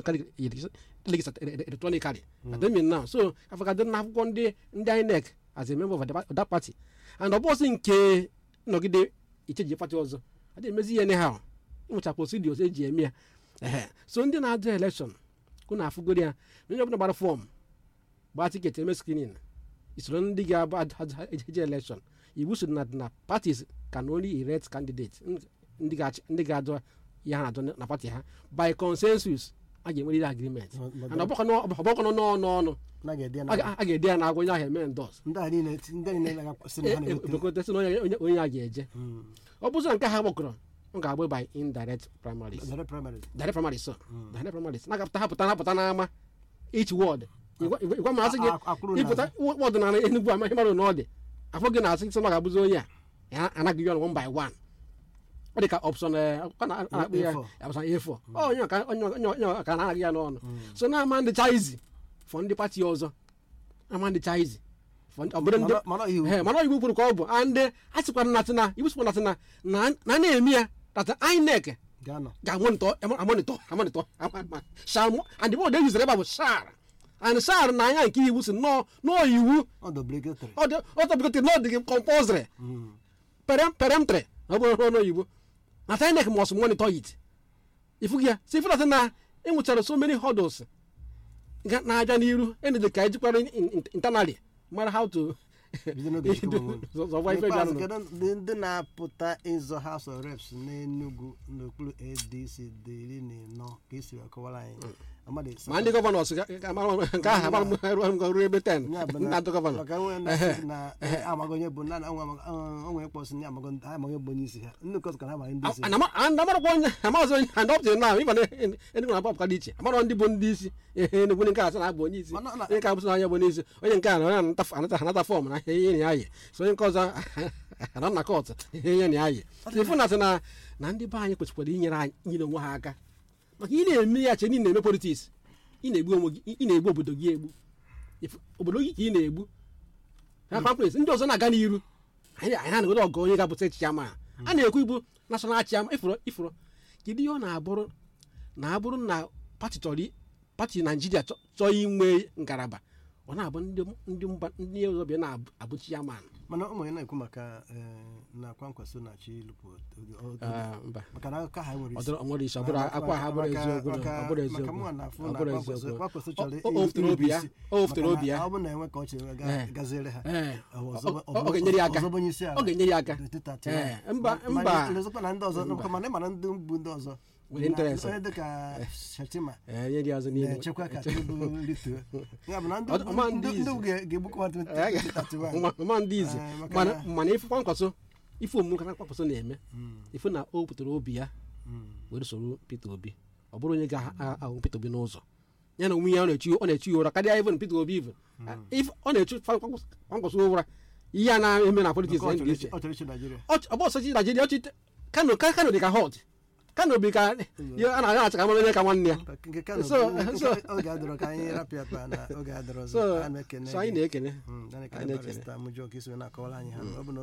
electronically ademin now so afọgadị na akwụkwọ ndị ndị inec as a member of the- that party and ọ bụzi nke nọgide icheji pati ọzọ adịghị emezi ihe anyhow ịnwecha procedures eji eme ya ehe so ndị na-adụ election kwụ na afụgoro ya na onye ọbụla gbara fọm gbaa tiketi eme screening isoro ndị ga-abụ eje election iwu so na na parties can only elect candidate ndị ga-achị- ndị ga-adọ ihe ha na-adọ na pati ha by consensus a ga-enwerịrị agreement Ma- ma- and ọgbakọ nọ n'ọnụ ọnụ na ga-ede ya a na- ga- a ga-ede ya na agwa onye ahụ eme ndos ndị a niile ndị a niile na-akwụsị na ha na-eweta ebekotasị na onye- onye onye a ga-eje Mm. ọ bụzọ nke ha gbakọrọ ọ ga-agbụ by indirect primaries Zere primaries. direct primaries so direct primaries na-agapụta hapụta na-apụta n'ama each ward Ịgwa- ịgwa ịgwa ma asị gị A- a- akwụrụ ịpụta n'azụ. wọd na enugwu amaghị mmadụ na ọ dị afọ gị na-asị sị na ọ ga-abụzi onye a ya anaghị ya one by one ọ dị ka option eh, akwụkwọ na- a na-akpọ ya A4. option A4 Ọ onye ọka- onye onye onye ọka na-anaghị ya n'ọnụ so na-ama ndị chaizi fọ ndị pati ọzọ ama ndị chaizi fọ ndị- ọ bụrụ ndị Mana- mana iwu Ee, mana iwu kwuru ka ọ bụ and a sịkwa na na iwu sịkwa na na na na-eme ya tata inec ga-anọ ga-amonitọ amonitọ amonitọ shal and the word they use ebe a bụ shar and shar na anya nke iwu si nọọ nọọ iwu ọ dị obligatory ọ dị ọtọbụgote na ọ dị gị compulsory Mm. perem peremtre na ọ bụrụ ọnụ oyibo na tinec must monitor it ifu gị ya si ifu na enwechara so many hurdles ga- na-aja n'iru enede ka ejikwara in- in- internally mara how to Bido n'oge chukwu onwe. zọwa ife N'ikpeazụ, bịanụ kedu ndị ndị na-apụta ịzọ House of Reps n'Enugu n'okpuru ADC dị iri na ịnọ ka esi akọwara anyị Amadi ma ndị gọvanọs ga- ga- amara m nke ahụ amara m ruo m ruo ebe 10 Ya bụ na- ndị atụ gọvanọ maka enwe na- na amaghị onye bụ na onwe kpọsị ndị amaghị ndị amaghị bụ onye isi ha ndị nke ọzọ ka ha amaghị ndị isi ha. amarakwa onye amaghịzi onye and up till now ịba na enugwu na apapụka dị iche amara ndị bụ ndị isi ehe enugwu nke asị na-abụ onye isi Mana- na- onye nke abụsị na onye bụ onye isi onye nke a na onye anata anata anata fọm na ihe enyi ya yi so onye nke ọzọ anọ na kọt ihe enyi ya yi ifu na asị na na ndị be anyị kwesịkwara inyere anyị inyere onwe ha aka maka ị na-eme ya che ị na-eme politiks ị na-egbu onwe gị ị na-egbu obodo gị egbu Ifu- obodo gị ka ị na-egbu na pamplet ndị ọzọ na-aga n'iru anyị anyị na-anagode ọgụ onye ga-abụta echichi ama a na-ekwu ibu nashọnal chiama ifuru ifuru kedu ihe ọ na-abụrụ na abụrụ na pati chọrọ i- pati naijiria chọ- chọọ inwe ngalaba ọ na-abụ ndị ndị mba ndị ọzọ bịa na-abụ chiaman mana ụmụ ya na-ekwu maka eh, na kwankwaso na chi lụpụ mba maka na akụkọ ha nwere ọ isi dịrọ- ọ nwere isi ọ bụrụ akwa ha bụrụ Maka- eziokwu na- maka- ọ bụrụ maka eziokwu mụnwa na-afụ ọ na bụrụ Kwankwaso- eziokwu Kwankwaso O- chọrọ o- o weftere obi ya isi. o weftere Maka obi na ya ọ bụrụ na enwe ka ọ chere ga- Eh. gaziere ha Ee. ọ Ọ- ọzọ- ọ- ọ ga-enyere ya aka ọzọ bụ onye isi ala ọ ga-enyere ya aka n'etiti atọ Ee, ya. mba- Ma- mba. ma lezokwa na ndị ọzọ Mba. mana ịma na ndị bụ ndị ọzọ Nwere na- interest. onye dịka Shetima ee nye dị ọzọ niile na-echekwa ka Tinubu rituo ya bụ na ndị Ọ- ọ ma ndị ndị ndị izi. ga- ga-egbukwa Ee, ga- 2031 ma- ma ndị izi Eh, maka mana na- mana ifu kwankwaso ife omume ka kwankwaso na-eme Mm, ifu na o butere obi ya mm. were soro Peter Obi ọ bụrụ onye ga-ahụ Peter Obi n'ụzọ ya na onwe ya ọ na-echi ọ na-echi ya ụra karịa even Peter Obi even If ọ na-echu kwankwaso ụra ihe a na-eme na politiks Nke ọ na chọrọ NDC ichi- ọ chọrọ ichi Nigeria ọbọsọchi Naijiria ọchị Kano ka Kano dị ka hot Kano bi ka ya a na-aga acha ka mara onye ka nwanne ya nke Kano So- nke- so- oge adọrọ ka anyị rapịa taa na oge adọrọ ọzọ so a na-ekene so anyị gị. na-ekene Mm, anyị anyị na-ekene na-ekene. barista Mujọ ka isi wee na-akọwara anyị ha ọ bụ na